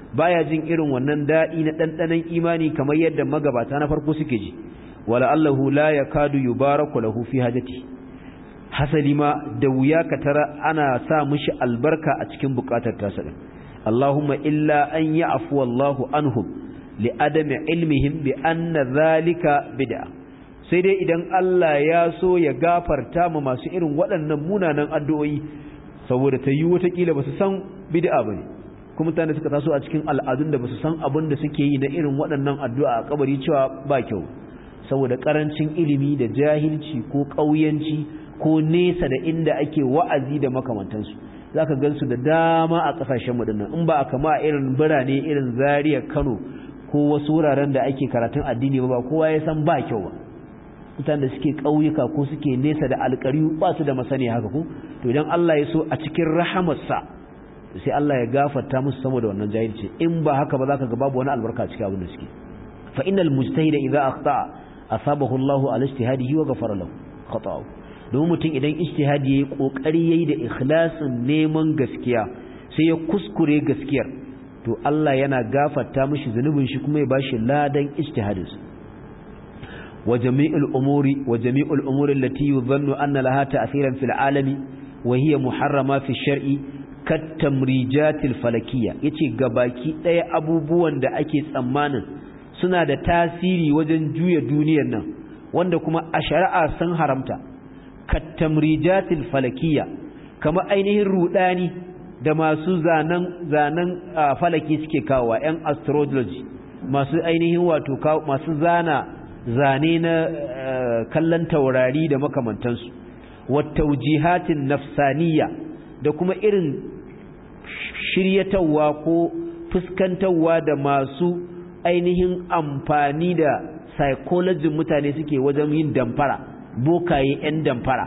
baya jin irin wannan dadi na dandanan imani kamar yadda magabata na farko suke ji wala allahu la yakadu yubaraku lahu fi hajati hasali ma da wuya ka tara ana sa mishi albarka a cikin bukatar tasa din Allahumma illa an ya'fu wallahu anhum li adami ilmihim bi anna zalika bid'a sai dai idan Allah ya so ya gafarta ma masu irin waɗannan munanan addu'o'i saboda ta yi watakila ba su san bid'a bane kuma mutane suka taso a cikin al'adun da ba su san abin da suke yi na irin waɗannan addu'a a kabari cewa ba kyau saboda karancin ilimi da jahilci ko ƙauyanci ko nesa da inda ake wa'azi da makamantansu za ka gansu da dama a ƙasashen waɗannan in ba a kama irin birane irin Zaria Kano ko wasu wuraren da ake karatun addini ba kowa ya san ba kyau ba mutanen da suke ƙauyuka ko suke nesa da alƙari ba su da masani haka ko to idan Allah ya so a cikin rahamarsa sai Allah ya gafarta musu saboda wannan jahilci in ba haka ba za ka ga babu wani albarka cikin abin da suke fa innal mujtahida idza akhta'a asabahu Allahu ala ijtihadihi wa ghafara lahu khata'ahu domin mutum idan ijtihadi yayi kokari yayi da ikhlasin neman gaskiya sai ya kuskure gaskiyar to Allah yana gafarta mishi zunubin shi kuma ya bashi ladan ijtihadinsa wa jami'ul umuri wa jami'ul umuri allati yudhannu anna laha ta'thiran fil alami wa hiya muharrama fi shar'i kat tamrijatil falakiyya yace gabaki daya abubuwan da ake tsammanin suna da tasiri wajen juya duniyar nan wanda kuma a shari'a sun haramta kattamrijatil falakiyya kama ainihin rudani da masu zanen zanen falaki suke kawo yan astrology masu ainihin wato masu zana zane na kallon taurari da makamantansu wattaujihatin nafsaniya da kuma irin shiryatawa ko fuskantawa da masu ainihin amfani da psychology mutane suke wajen yin damfara bokaye 'yan damfara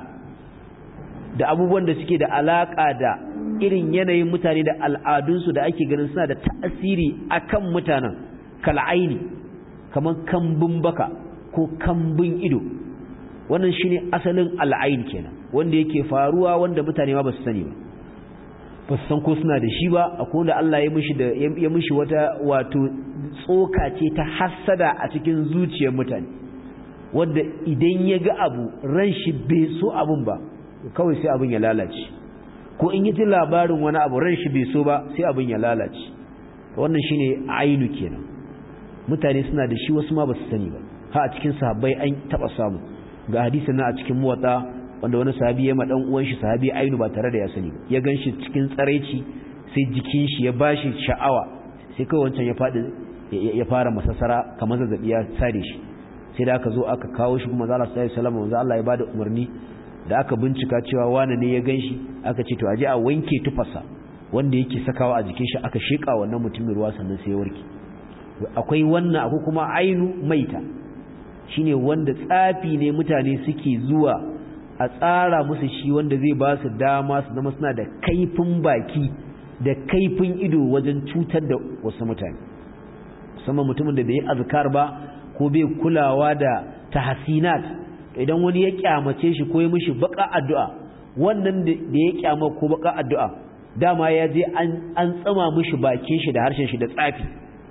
da abubuwan da suke da alaka da irin yanayin mutane da al'adunsu da ake ganin suna da ta'asiri akan mutanen kal'aini kamar kambun baka ko kambun ido wannan shine asalin al'ain kenan wanda yake faruwa wanda mutane ma ba su sani ba ba su san ko suna da shi ba akwai wanda Allah ya mishi da ya mishi wata wato tsoka ce ta hassada a cikin zuciyar mutane wanda idan ya ga abu ran shi bai so abun ba kawai sai abin ya lalace ko in yi ji labarin wani abu ran shi bai so ba sai abin ya lalace wannan shine ainu kenan mutane suna da shi wasu ma ba su sani ba ha a cikin sahabbai an taba samu ga hadisin na a cikin muwatta wanda wani sahabi ya ma dan uwan shi sahabi ainu ba tare da ya sani ya ganshi cikin tsaraici sai jikin shi ya bashi sha'awa sai kawai wancan ya fadi ya fara masassara kamar zazzabi ya sare shi sai da aka zo aka kawo shi kuma zalla sallallahu alaihi wasallam wanda Allah ya bada umarni da aka bincika cewa wani ne ya ganshi aka ce to aje a wanke tufarsa wanda yake sakawa a jikin shi aka sheka wannan mutumin ruwa sannan sai ya warke akwai wannan akwai kuma ainu maita shine wanda tsafi ne mutane suke zuwa a tsara musu shi wanda zai ba su dama su zama suna da kaifin baki da kaifin ido wajen cutar da wasu mutane musamman mutumin da bai yi azkar ba ko bai kulawa da tahsinat idan wani ya kyamace shi ko ya mishi baka addu'a wannan da ya kyama ko baka addu'a dama ya je an tsama mishi bakin shi da harshen shi da tsafi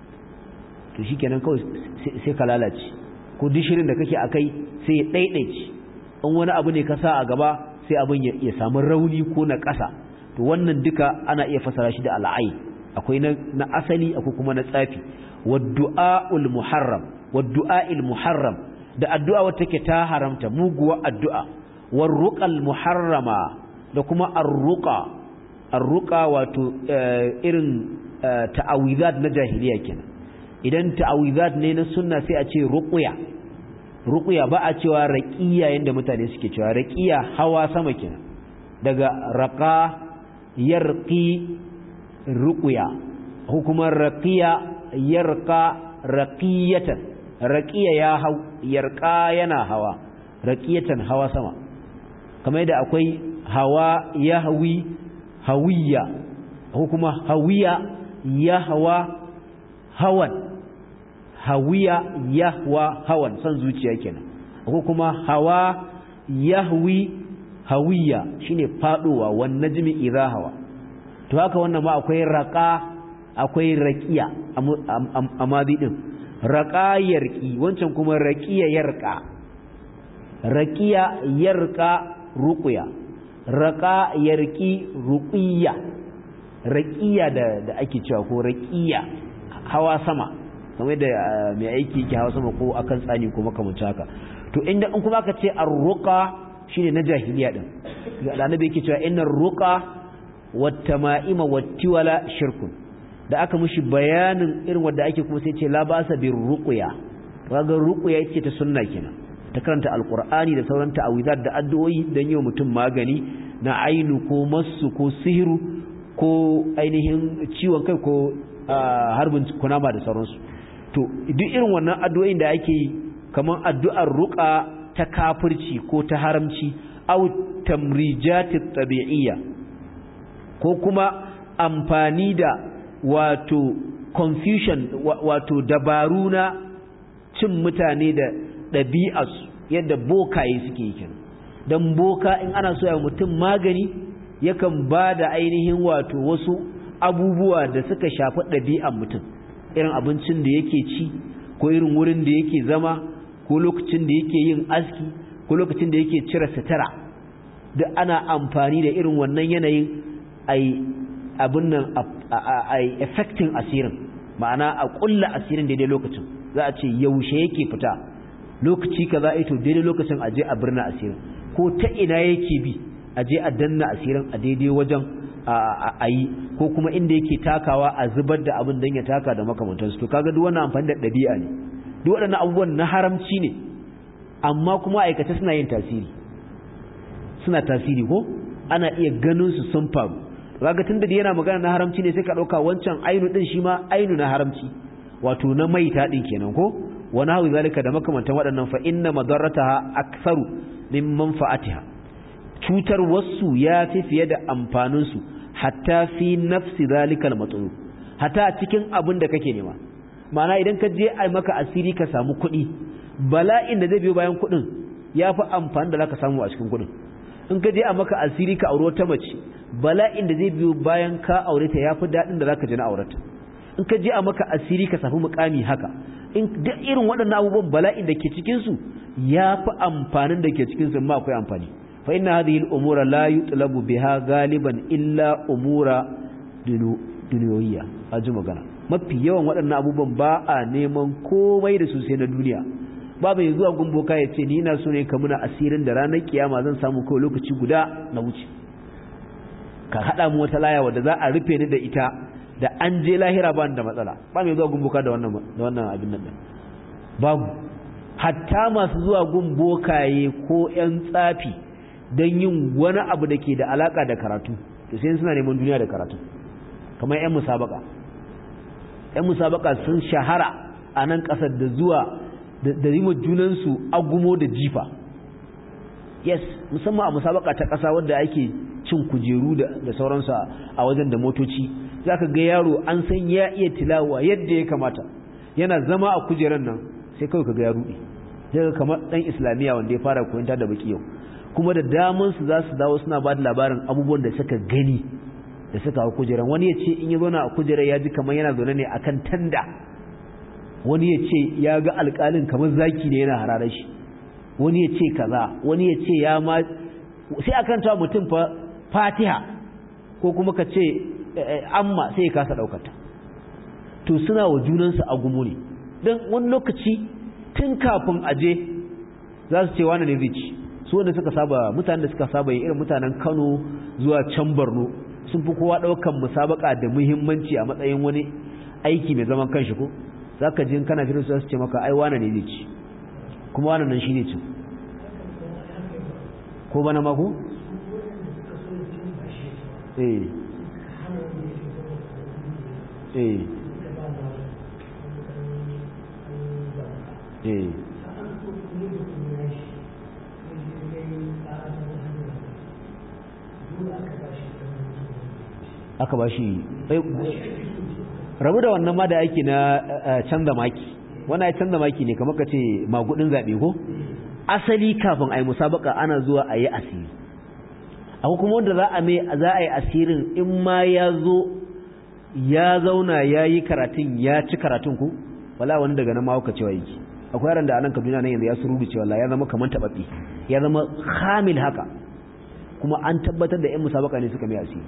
to shikenan kawai sai ka lalace ko dishirin da kake akai sai ya daidaice in wani abu ne ka sa a gaba sai abin ya samu rauni ko na ƙasa to wannan duka ana iya fasara shi da al'ai akwai na asali akwai kuma na tsafi waddu'a'ul muharram waddu'a'il muharram da addu'a wata take ta haramta muguwa addu'a warruqal muharrama da kuma arruqa arruqa wato irin ta'awizat na jahiliya kenan idan ta'awizat ne na sunna sai a ce ruqya ruqya ba a cewa raqiya yanda mutane suke cewa raqiya hawa sama kenan daga raqa yarqi ruqya hukumar raqiya yarqa raqiyatan raqiya ya hau yarqa yana hawa raqiyatan hawa sama kamar yadda akwai hawa yahwi hawiya hukuma hawiya yahwa hawan hawiya yahwa hawan san zuciya kenan ko kuma hawa yahwi hawiya shine faduwa wan najmi idha hawa to haka wannan ma akwai raqa akwai raqiya a madi din raqa yarqi wancan kuma raqiya yarqa raqiya yarqa ruqya raqa yarqi ruqiyya raqiya da da ake cewa ko raqiya hawa sama kamar da mai aiki yake hawa sama ko akan tsani ko makamancin haka to inda in kuma aka ce ar-ruqa shine na jahiliya din da annabi yake cewa innar ruqa wat-tama'ima wat-tiwala shirkun da aka mushi bayanin irin wanda ake kuma sai ce la ba'sa bir ruqya kaga ruqya yake ta sunna kenan ta karanta alqur'ani da sauran ta'awizat da addu'o'i dan yi mutum magani na ainu ko masu ko sihiru ko ainihin ciwon kai ko harbin kunama da sauransu to duk irin wannan addu'o'in da ake yi kamar addu'ar ruqa ta kafirci ko ta haramci au tamrijati tabi'iyya ko kuma amfani da wato confusion wato dabaru na cin mutane da ɗabi'arsu yadda bokaye suke yi kenan don boka in ana so ya mutum magani yakan ba da ainihin wato wasu abubuwa da suka shafi ɗabi'ar mutum irin abincin da yake ci ko irin wurin da yake zama ko lokacin da yake yin aski ko lokacin da yake cire sutura duk ana amfani da irin wannan yanayin ai abin nan ai affecting asirin ma'ana a kulla asirin daidai lokacin za a ce yaushe yake fita lokaci kaza ito daidai lokacin a je a birna asirin ko ta ina yake bi a je a danna asirin a daidai wajen a yi ko kuma inda yake takawa a zubar da abin don ya taka da makamantansu to kaga duk wannan amfani da ɗabi'a ne duk waɗannan abubuwan na haramci ne amma kuma aikata suna yin tasiri suna tasiri ko ana iya ganin su sun faru kaga tunda da yana magana na haramci ne sai ka ɗauka wancan ainu ɗin shi ma ainu na haramci wato na maita ɗin kenan ko wani hawi zalika da makamantan waɗannan fa inna madarrataha aktharu min manfa'atiha cutar wasu ya fi fiye da amfanin su hatta fi nafsi zalika al-matlub hatta cikin abin da kake nema ma'ana idan ka je a maka asiri ka samu kuɗi bala'in da zai biyo bayan kuɗin ya fi amfani da zaka samu a cikin kuɗin in ka je a maka asiri ka aure wata mace bala'in da zai biyo bayan ka aure ta ya fi daɗin da zaka ji na aurata in ka je a maka asiri ka samu mukami haka in duk irin waɗannan abubuwan bala'in da ke cikin su ya fi amfanin da ke cikin su ma akwai amfani fa inna hadhihi al-umura la yutlabu biha galiban illa umura duniyawiyya aji magana mafi yawan waɗannan abubuwan ba a neman komai da su sai na duniya ba mai zuwa gumboka ya ce ni ina so ne ka muna asirin da ranar kiyama zan samu kawai lokaci guda na wuce ka haɗa mu wata laya wadda za a rufe ni da ita da an je lahira ba da matsala ba mai zuwa gumboka da wannan da wannan abin nan babu hatta masu zuwa gumbokaye ko ƴan tsafi don yin wani abu da ke da alaka da karatu to sai suna neman duniya da karatu kamar ƴan musabaka ƴan musabaka sun shahara a nan ƙasar da zuwa da rima junansu agumo da jifa yes musamman a musabaka ta ƙasa wadda ake cin kujeru da sauransu a wajen da motoci za ka ga yaro an san ya iya tilawa yadda ya kamata yana zama a kujeran nan sai kawai ka ga ya ruɗe daga kamar ɗan islamiyya wanda ya fara koyanta da baki yau kuma da damansu za su dawo suna ba da labarin abubuwan da suka gani da suka hau kujeran wani ya ce in ya zauna a kujerar ya ji kamar yana zaune ne akan tanda wani ya ce ya ga alƙalin kamar zaki ne yana hararar shi wani ya ce kaza wani ya ce ya ma sai akan ta mutum fa fatiha ko kuma ka ce amma sai ya kasa ɗaukata to suna wa junansu a gumu ne don wani lokaci tun kafin aje za su ce wani ne zai ci su wanda suka saba mutanen da suka saba yin irin mutanen kano zuwa can borno sun fi kowa ɗaukan musabaka da muhimmanci a matsayin wani aiki mai zaman kanshi ko za ka ji kana firin su ce maka ai wane ne zai ci kuma wane nan shi ne ci ko bana mako? eh eh eh aka ba shi rabu da wannan ma da ake na canza maki wannan ya canza maki ne kamar ka ce magudin zaɓe ko asali kafin a yi musabaka ana zuwa a yi asiri akwai kuma wanda za a mai za a yi asirin in ma ya zo ya zauna ya yi karatun ya ci karatun ku wala wani daga nan mawuka cewa yake akwai yaran da anan kaduna nan yanzu ya suru cewa ya zama kamar taɓaɓɓe ya zama hamil haka kuma an tabbatar da 'yan musabaka ne suka mai asiri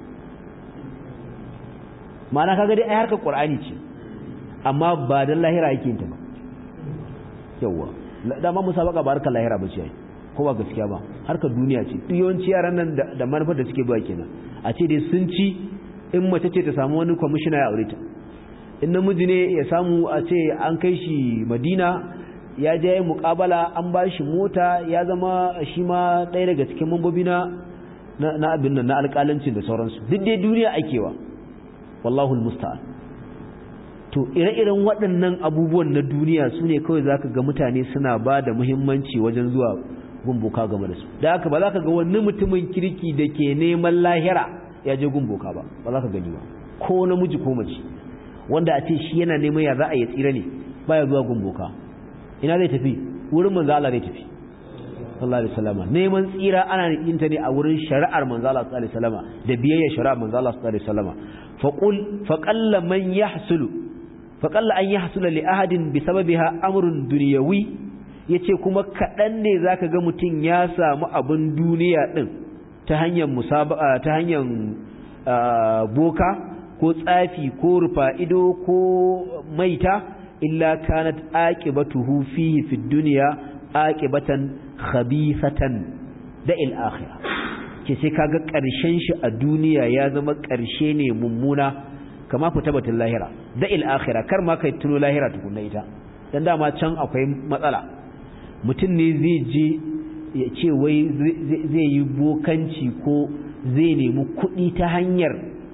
ma'ana kaga dai ai harkar qur'ani ce amma ba dan lahira yake yin ta ba yawa dama musabaka ba harkar lahira ba ce ai ko ba gaskiya ba harkar duniya ce duk yawanci yaran nan da manufar da suke ba kenan a ce dai sun ci in mace ce ta samu wani kwamishina ya aure ta in namiji ne ya samu a ce an kai shi madina ya je muƙabala an ba shi mota ya zama shi ma ɗaya daga cikin mambobi na na abin nan na alƙalancin da sauransu duk dai duniya akewa wallahu musta'an to ire-iren waɗannan abubuwan na duniya su ne kawai za ka ga mutane suna ba da muhimmanci wajen zuwa gumboka game da su da haka ba za ka ga wani mutumin kirki da ke neman lahira ya je gumboka ba ba za ka gani ba ko namiji ko mace wanda a ce shi yana neman ya za a yi tsira ne baya zuwa gumboka ina zai tafi wurin manzo Allah zai tafi sallallahu alaihi wasallam neman tsira ana yin ta ne a wurin shari'ar manzo Allah sallallahu alaihi wasallam da biyayya shari'ar manzo Allah sallallahu alaihi wasallam faqul faqalla man yahsulu faqalla an yahsula li ahadin bi sababiha amrun dunyawi yace kuma kadan ne zaka ga mutun ya samu abun duniya din ta hanyar musabaqa ta hanyar boka ko tsafi ko rufa ido ko maita illa kanat aqibatuhu fihi fid dunya aqibatan khabithatan da il akhirah ke sai kaga karshen shi a duniya ya zama karshe ne mummuna kama fita batun lahira da il akhirah kar ma kai tuno lahira tukunna ita dan dama can akwai matsala mutum ne zai je ya ce wai zai yi bokanci ko zai nemi kuɗi ta hanyar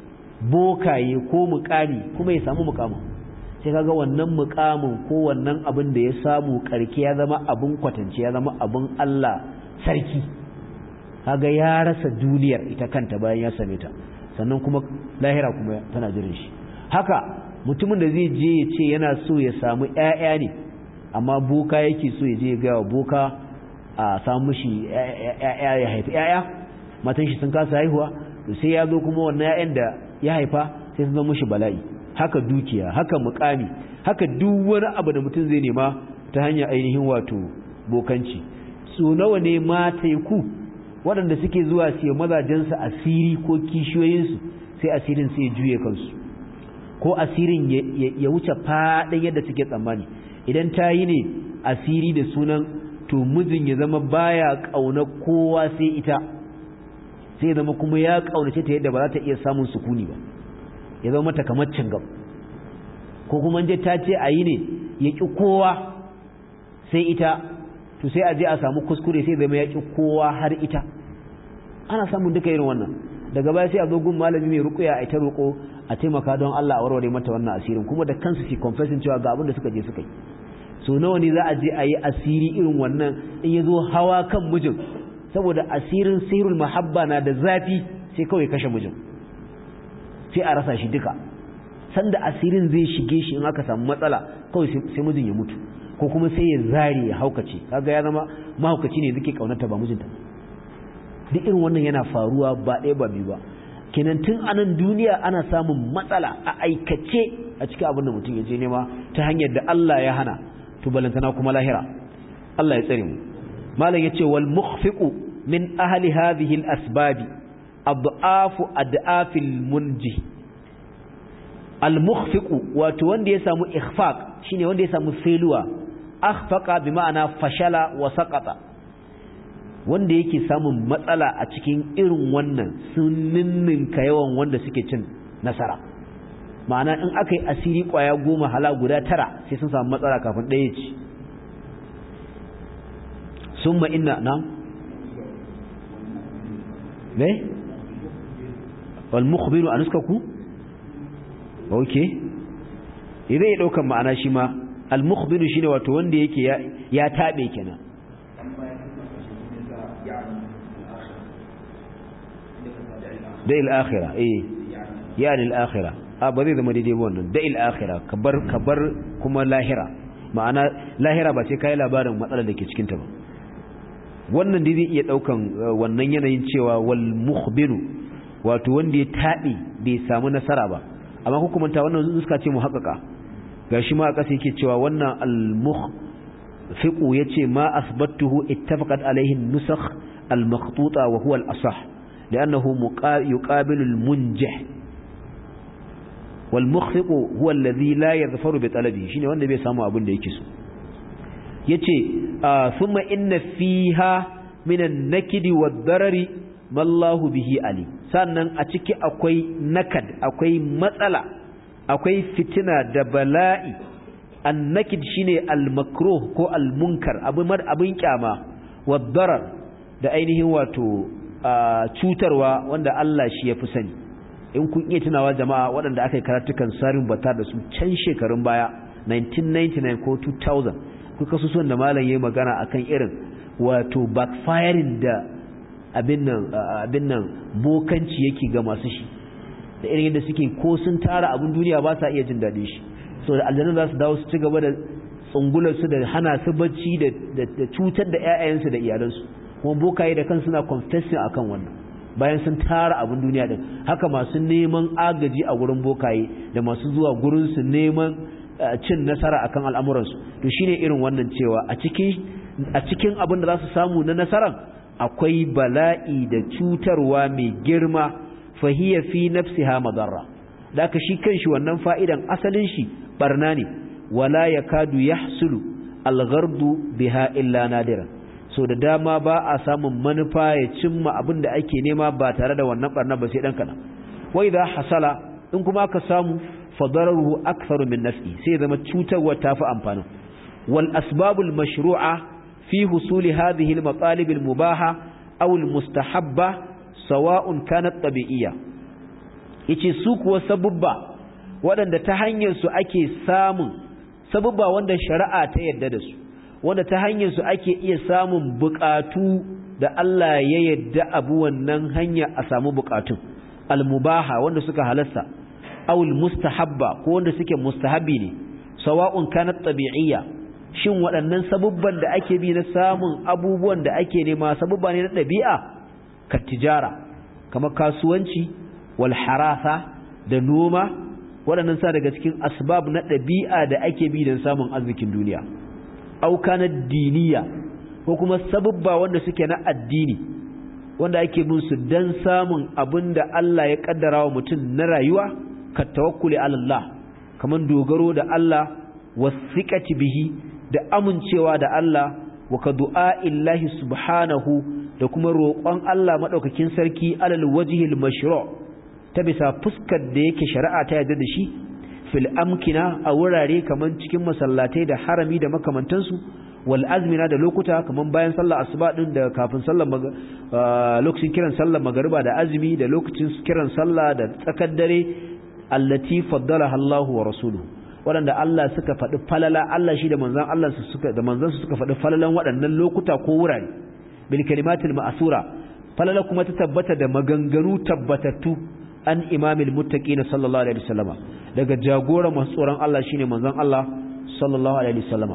bokaye ko mukami kuma ya samu mukamin sai kaga wannan mukamin ko wannan abin da ya samu karke ya zama abin kwatance ya zama abin Allah sarki kaga ya rasa duniyar ita kanta bayan ya same ta sannan kuma lahira kuma tana jirin shi haka mutumin da zai je ya ce yana so ya samu ƴaƴa ne amma boka yake so ya je ya ga wa boka a samu shi ƴaƴa ya haifi ƴaƴa matan shi sun kasa haihuwa to sai ya zo kuma wannan ƴaƴan da ya haifa sai sun zama shi bala'i haka dukiya haka mukami haka duk wani abu da mutum zai nema ta hanyar ainihin wato bokanci so nawa ne mata ku waɗanda suke zuwa su yi mazajensu asiri ko kishiyoyinsu sai asirin sai ya juye kansu ko asirin ya wuce faɗin yadda suke tsammani idan ta yi ne asiri da sunan to mijin ya zama baya ƙauna kowa sai ita sai zama kuma ya ƙaunace ta yadda ba za ta iya samun sukuni ba ya zama mata kamar cingam ko kuma je ta ce a yi ne ya ƙi kowa sai ita to sai a je a samu kuskure sai zama ya ƙi kowa har ita ana samun duka irin wannan daga baya sai a zo gun malami mai rukuya a ita roƙo a taimaka don Allah a warware mata wannan asirin kuma da kansu su confessing cewa ga abin da suka je suka yi so nawa ne za a je a yi asiri irin wannan in ya zo hawa kan mijin saboda asirin sirrul mahabba na da zafi sai kawai kashe mijin sai a rasa shi duka sanda asirin zai shige shi in aka samu matsala kawai sai mijin ya mutu ko kuma sai ya zare ya haukace kaga ya zama mahaukaci ne zake kaunarta ba mijinta duk irin wannan yana faruwa ba ɗaya ba biyu ba kenan tun a nan duniya ana samun matsala a aikace a cikin abin da mutum ya je nema ta hanyar da Allah ya hana to balantana kuma lahira Allah ya tsare mu malam yace wal mukhfiqu min ahli hadhihi al asbabi ad'afu ad'afil munji al-mukhfiqu wato wanda ya samu ikhfaq shine wanda ya samu failure akhfaqa bi ma'ana fashala wa saqata wanda yake samun matsala a cikin irin wannan sunninnin ka yawan wanda suke cin nasara ma'ana in aka yi asiri kwaya goma hala guda tara sai sun samu matsala kafin ɗaya ci summa inna na ne wal mukhbiru anuskaku okay idan ya daukan ma'ana shi ma al mukhbiru shine wato wanda yake ya, ya tabe kenan da il akhirah eh yani al akhirah a ba zai zama daidai wannan da il akhirah kabar kabar kuma lahira ma'ana lahira ba sai kai labarin matsalar da ke cikin ta ba wannan dai zai iya daukan wannan yanayin cewa wal mukhbiru wato wanda ya taɓe bai samu nasara ba amma hukumanta wannan nuska ce mu haƙaƙa gashi ma a ƙasa yake cewa wannan al-mukhfiqu yace ma asbattuhu ittafaqat alayhi an-nusakh al-makhtuta wa huwa al-asah li'annahu yuqabilu al-munjih wal mukhfiqu huwa alladhi la yadhfaru bi talabi shine wanda bai samu abin da yake so yace thumma inna fiha min an-nakidi wad-darari mallahu bihi ali sannan a ciki akwai nakad akwai matsala akwai fitina da bala'i an-nakid shine al-makruh ko al-munkar abin abin kyama wad-darar da ainihin wato cutarwa wanda Allah shi ya fi sani in kun iya tunawa jama'a waɗanda aka yi karatukan sarin bata da su can shekarun baya 1999 ko 2000 kuka su son da malam yayi magana akan irin wato backfiring da abin nan abin nan bokanci yake ga masu shi da irin yadda suke ko sun tara abin duniya ba sa iya jin daɗin shi so da aljanna za su dawo su ci gaba da tsungular su da hana su bacci da cutar da ƴaƴayensu da iyalansu kuma bokaye da kansu suna confessing akan wannan bayan sun tara abin duniya din haka masu neman agaji a gurin bokaye da masu zuwa gurin su neman cin nasara akan al'amuransu to shine irin wannan cewa a cikin a cikin abin da za su samu na nasaran akwai bala'i da cutarwa mai girma fahiya fi nafsiha madarra da aka shi kanshi wannan fa'idan asalin shi barna ne wala yakadu yahsulu alghardu biha illa nadiran so da dama ba a samun manufa ya cimma abin da ake nema ba tare da wannan barna ba sai dan kana wa idha hasala in kuma ka samu fadararuhu aktharu min nafsi sai zama cutarwa tafi amfanin wal asbabul mashru'a fi husuli hadhihi al matalib al mubaha aw al mustahabba sawa'un kanat tabi'iyya yace su kuwa sabubba waɗanda ta hanyar su ake samun sabubba wanda shari'a ta yarda da su wanda ta hanyar su ake iya samun bukatu da Allah ya yadda abu wannan hanya a samu bukatun almubaha wanda suka halasta awul mustahabba ko wanda suke mustahabi ne sawa'un kanat tabi'iyya shin waɗannan sabubban da ake bi na samun abubuwan da ake nema sabubba ne na ɗabi'a ka tijara kamar kasuwanci wal harasa da noma waɗannan sa daga cikin asbab na ɗabi'a da ake bi don samun arzikin duniya auka na diniya ko kuma sabubba wanda suke na addini wanda ake bin su dan samun abin da Allah ya kaddara wa mutum na rayuwa ka tawakkuli ala Allah kaman dogaro da Allah wasiqati bihi da amincewa da Allah wa ka du'a illahi subhanahu da kuma roƙon Allah madaukakin sarki alal wajhil mashru' ta bisa fuskar da yake shari'a ta yarda da shi fil amkina a wurare kaman cikin masallatai da harami da makamantansu wal azmina da lokuta kaman bayan sallar asuba din da kafin sallar lokacin kiran sallar magariba da azumi da lokacin kiran sallah da tsakar dare allati faddalaha Allahu wa rasuluhu waɗanda Allah suka faɗi falala Allah shi da manzon Allah su suka da manzon su suka faɗi falalan waɗannan lokuta ko wurare bil kalimatil ma'sura falala kuma ta tabbata da maganganu tabbatattu an imamil muttaqin sallallahu alaihi wasallama daga jagora masu tsoron Allah shine manzon Allah sallallahu alaihi wasallama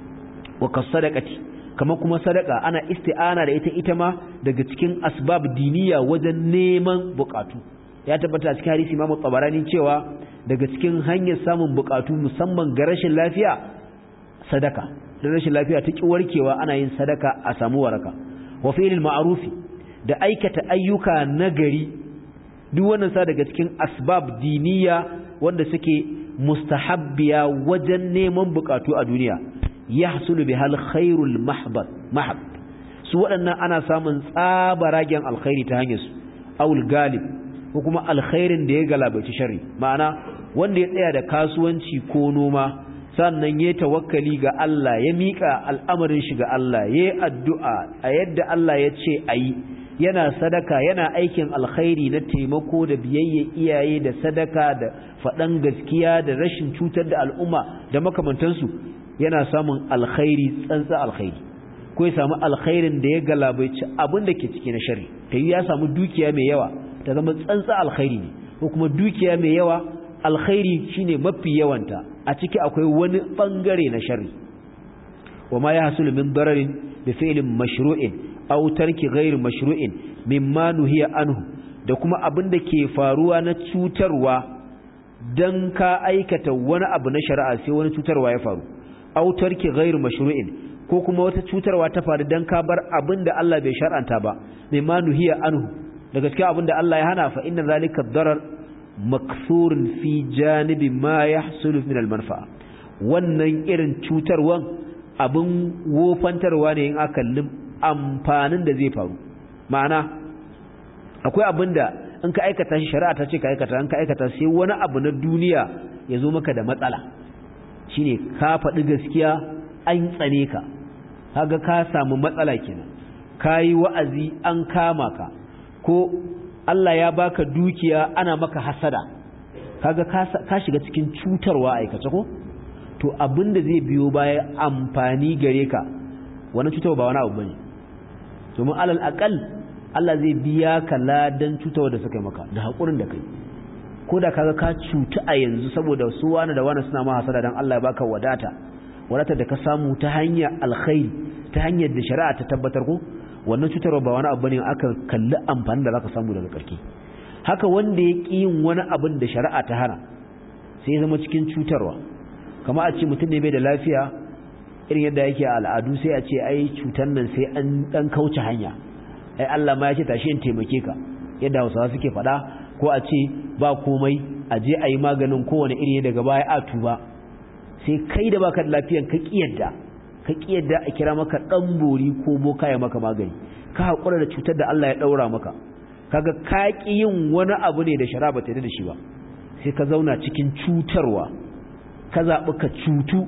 wa kasadaqati kama kuma sadaka ana isti'ana da ita ita ma daga cikin asbab diniya wajen neman bukatu ya tabbata a cikin hadisi Imam Tabarani cewa daga cikin hanyar samun bukatu musamman ga rashin lafiya sadaka da rashin lafiya ta ki warkewa ana yin sadaka a samu waraka wa fi'lil ma'rufi da aikata ayyuka nagari duk wannan sa daga cikin asbab diniya wanda suke mustahabbiya wajen neman bukatu a duniya yahsulu bihal khairul mahbad mahab su waɗannan ana samun tsabaragen alkhairi ta hanyar su aul galib ko kuma alkhairin da ya galabaci sharri ma'ana wanda ya tsaya da kasuwanci ko noma sannan ya tawakkali ga Allah ya mika al'amarin shi ga Allah ya addu'a a yadda Allah ya ce ayi yana sadaka yana aikin alkhairi na taimako da biyayya iyaye da sadaka da faɗan gaskiya da rashin cutar da al'umma da makamantansu yana samun alkhairi tsantsa alkhairi ko ya samu alkhairin da ya galabaici abin da ke ciki na shari ta yi ya samu dukiya mai yawa ta zama tsantsa alkhairi ne ko kuma dukiya mai yawa alkhairi shine mafi yawanta a ciki akwai wani bangare na shari wa ma ya hasulu min dararin bi fi'lin mashru'in aw tarki ghairi mashru'in mimma nuhiya anhu da kuma abin da ke faruwa na cutarwa dan ka aikata wani abu na shari'a sai wani cutarwa ya faru aw tarki ghairu mashru'in ko kuma wata cutarwa ta faru dan ka bar abin da Allah bai shar'anta ba mai ma nuhiya anhu daga cikin abin da Allah ya hana fa inna zalika darar maksurun fi janibi ma yahsulu min al-manfa'a wannan irin cutarwan abin wofantarwa ne in aka amfanin da zai faru ma'ana akwai abin da in ka aikata shi shari'a ta ce ka aikata in ka aikata sai wani abu na duniya ya zo maka da matsala shine ka faɗi gaskiya an tsane ka kaga ka samu matsala kenan kayi wa'azi an kama ka ko Allah ya baka dukiya ana maka hasada kaga ka shiga cikin cutarwa aikace ko to abin da zai biyo baya amfani gare ka wannan cutarwa ba wani abu bane domin alal aqal Allah zai biya ka ladan cutarwa da suka yi maka da hakurin da kai ko da kaga ka cutu a yanzu saboda su wani da wani suna ma hasada dan Allah ya baka wadata wadata da ka samu ta hanyar alkhairi ta hanyar da shari'a ta tabbatar ko wannan cutarwa ba wani abu ne aka kalli amfani da zaka samu daga karki haka wanda ya ƙi yin wani abin da shari'a ta hana sai ya zama cikin cutarwa kama a ce mutum ne bai da lafiya irin yadda yake a al'adu sai a ce ai cutar nan sai an dan kauce hanya ai Allah ma ya ce tashi in taimake ka yadda Hausawa suke faɗa ko a ce ba komai a je a yi maganin kowane iri daga baya a tuba sai kai da baka da lafiyan ka kiyarda ka kiyarda a kira maka dan bori ko boka ya maka magani ka hakura da cutar da Allah ya daura maka kaga ka ki yin wani abu ne da shari'a ba ta da shi ba sai ka zauna cikin cutarwa ka zaɓi ka cutu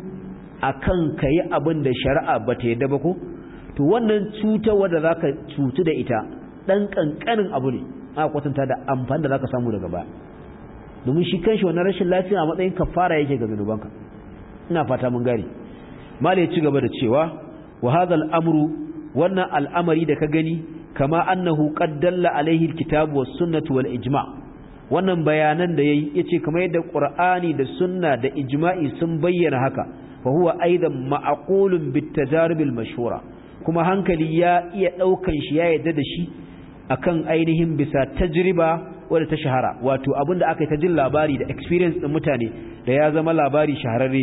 akan ka yi abin da shari'a ba ta yadda ba ko to wannan cutarwa da za ka cutu da ita ɗan ƙanƙanin abu ne a kwatanta da amfani da za ka samu daga baya domin shi kanshi wannan rashin lafiya a matsayin kafara yake ga zunubanka ina fata mun gane mala ya ci gaba da cewa wa hadha amru wannan al'amari da ka gani kama annahu qad dalla alaihi alkitabu was sunnatu wal ijma' wannan bayanan da yayi yace kamar yadda qur'ani da sunna da ijma'i sun bayyana haka fa huwa aidan ma'qulun bit tajarib al mashhura kuma hankali ya iya daukan shi ya yadda da shi akan ainihin bisa tajriba wadda ta shahara wato abinda aka yi ta jin labari da experience din mutane da ya zama labari shahararre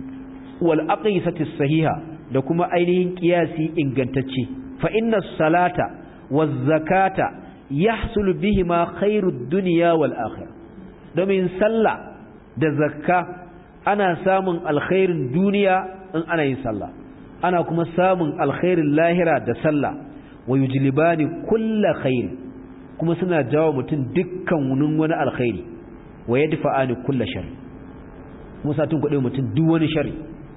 wal aqisati sahiha da kuma ainihin qiyasi ingantacce fa inna salata waz zakata yahsul bihima khairud dunya wal akhirah domin sallah da zakka ana samun alkhairin duniya in ana yin sallah ana kuma samun alkhairin lahira da sallah wa yujlibani kullu khair kuma suna jawo mutum dukkan wunin wani alkhairi wa yadfa'ani kullu shar kuma satun kuɗe mutum duk wani shari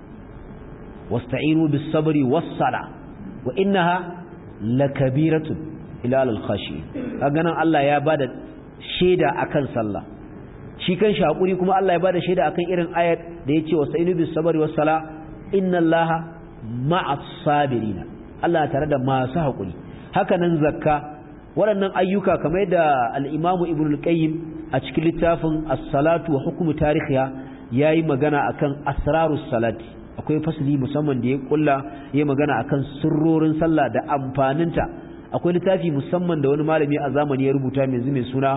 wasta'inu bis sabri was sala wa innaha lakabiratun ila al-khashi kaga nan Allah ya bada shaida akan sallah shi kan shi hakuri kuma Allah ya bada shaida akan irin ayat da yace wasta'inu bis sabri was sala inna Allaha ma'as sabirina Allah tare da masu hakuri haka nan zakka waɗannan ayyuka kamar da al-Imam Ibn al-Qayyim a cikin littafin as-salatu wa hukmu tarihiha yayi magana akan asrarus salati akwai fasali musamman da ya kulla yayi magana akan sirrorin sallah da amfaninta akwai littafi musamman da wani malami a zamani ya rubuta mai mai suna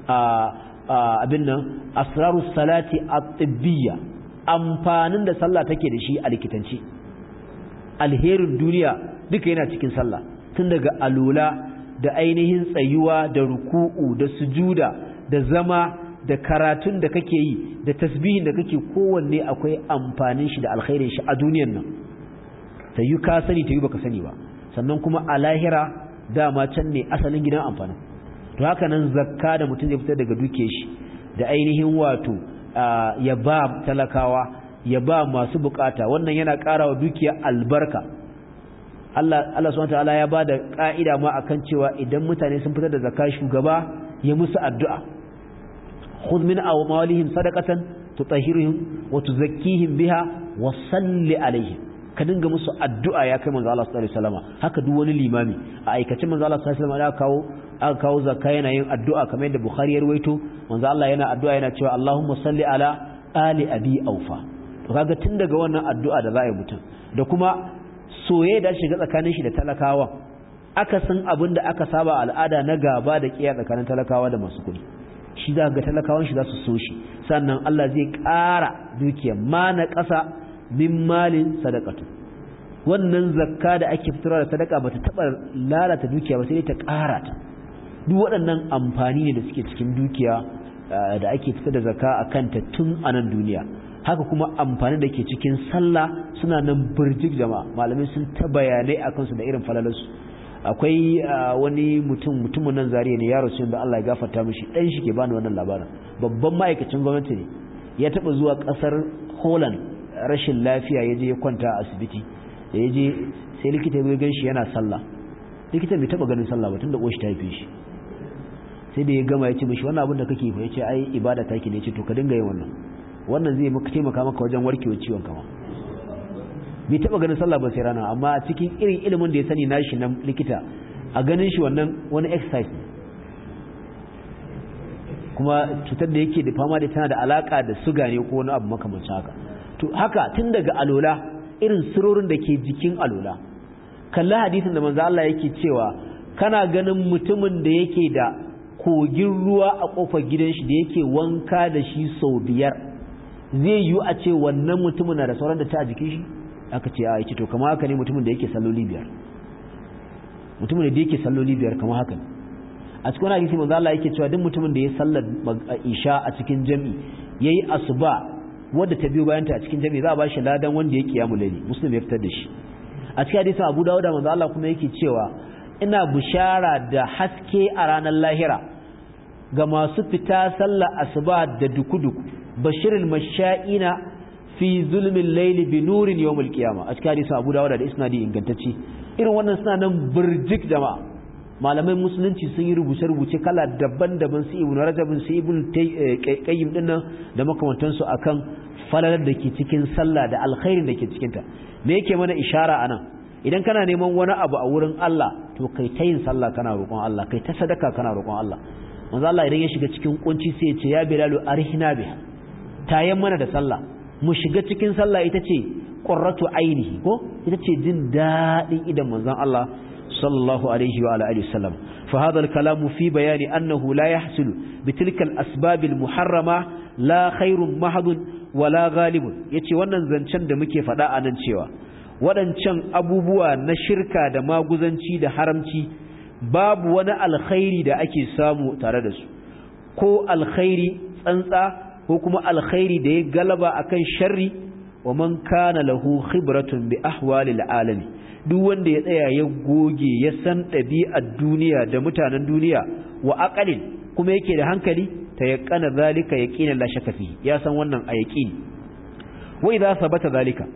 abin nan asrarus salati at-tibbiyya amfanin da sallah take da shi a likitanci alherin duniya duka yana cikin sallah tun daga alula da ainihin tsayuwa da ruku'u da sujuda da zama da karatun da kake yi da tasbihin da kake kowanne akwai amfanin shi da alkhairin shi a duniyar nan tayi ka sani tayi baka sani ba sannan kuma a lahira dama can ne asalin gidan amfanin to haka nan zakka da mutum zai fitar daga duke shi da ainihin wato ya ba talakawa ya ba masu bukata wannan yana ƙara wa dukiya albarka Allah Allah subhanahu wataala ya bada ka'ida ma akan cewa idan mutane sun fitar da zakka shugaba ya musu addu'a khudh min amwalihim sadaqatan tutahhiruhum wa tuzakkihim biha wa salli alaihim ka dinga musu addu'a ya kai manzo Allah sallallahu alaihi wasallam haka duk wani limami a aikacin manzo Allah sallallahu alaihi wasallam ya kawo aka kawo zakka yana yin addu'a kamar yadda Bukhari ya rawaito manzo Allah yana addu'a yana cewa Allahumma salli ala ali abi aufa to kaga tun daga wannan addu'a da za a yi mutum da kuma soyayya da shiga tsakanin shi da talakawa aka san abin da aka saba al'ada na gaba da kiyaye tsakanin talakawa da masu kuɗi shi za ga talakawan shi za su so shi sannan Allah zai ƙara dukiya ma na ƙasa min malin sadaqatu wannan zakka da ake fitarwa da sadaka bata taba lalata dukiya ba sai ta ƙara ta duk waɗannan amfani ne da suke cikin dukiya da ake fitar da zakka a kanta tun a nan duniya haka kuma amfani da ke cikin sallah suna nan birjik jama'a malamai sun ta bayanai a kansu da irin falalarsu akwai wani mutum mutumin nan zariya ne yaro sun da Allah ya gafarta mishi dan shi ke bani wannan labarin babban ma'aikacin gwamnati ne ya taba zuwa kasar Holland rashin lafiya ya je ya kwanta a asibiti da ya je sai likita ya gan shi yana sallah likita bai taba ganin sallah ba tunda koshi ta haife shi sai da ya gama ya ce mishi wannan abin da kake fa ya ce ai ibada take ne ya ce to ka dinga yin wannan wannan zai maka taimaka maka wajen warkewa ciwon kama bai taba ganin sallah ba sai rana amma a cikin irin ilimin da ya sani nashi na likita a ganin shi wannan wani exercise ne kuma cutar da yake da fama da tana da alaka da suga ne ko wani abu makamancin haka to haka tun daga alola irin sirorin da ke jikin alola kalla hadisin da manzo Allah yake cewa kana ganin mutumin da yake da kogin ruwa a kofar gidan shi da yake wanka da shi sau biyar zai yiwu a ce wannan mutumin na da sauran da ta a jikin shi aka ce a yake to kama haka ne mutumin da yake salloli biyar mutumin da yake salloli biyar kama haka ne a cikin wani hadisi manzo Allah yake cewa duk mutumin da ya sallar isha a cikin jami yayi asuba wadda ta biyo bayan ta a cikin jami za a bashi ladan wanda ya kiyamu laili muslim ya fitar da shi a cikin hadisin Abu Dawud manzo Allah kuma yake cewa ina bishara da haske a ranar lahira ga masu fita sallar asuba da duku-duku bashirul masha'ina fi zulmin laili bi nurin yawmul qiyama a cikin hadisin Abu Dawud da isnadi ingantacce irin wannan suna nan burjik jama'a malamai musulunci sun yi rubuce-rubuce kala daban-daban su ibn rajab su ibn qayyim din nan da makamantan su akan falalar da ke cikin sallah da alkhairin da ke cikin ta me yake mana ishara anan idan kana neman wani abu a wurin Allah to kai ta yin sallah kana roƙon Allah kai ta sadaka kana roƙon Allah manzo Allah idan ya shiga cikin kunci sai ya ce ya bilalu arhina biha tayan mana da sallah mu shiga cikin sallah ita ce qurratu ainihi ko ita ce jin dadin idan manzon Allah sallallahu alaihi wa alihi wasallam fa hadha al-kalam fi bayani annahu la yahsulu bi tilka al-asbab al-muharrama la khairun mahadun wala ghalibun yace wannan zancen da muke faɗa a nan cewa waɗancan abubuwa na shirka da maguzanci da haramci babu wani alkhairi da ake samu tare da su ko alkhairi tsantsa ko kuma alkhairi da ya galaba akan sharri wa man kana lahu khibratun bi ahwalil alami duk wanda ya tsaya ya goge ya san ɗabi'ar duniya da mutanen duniya wa aqalin kuma yake da hankali ta yaqana zalika yaqina la shakka fi ya san wannan a yaqini wa idza sabata zalika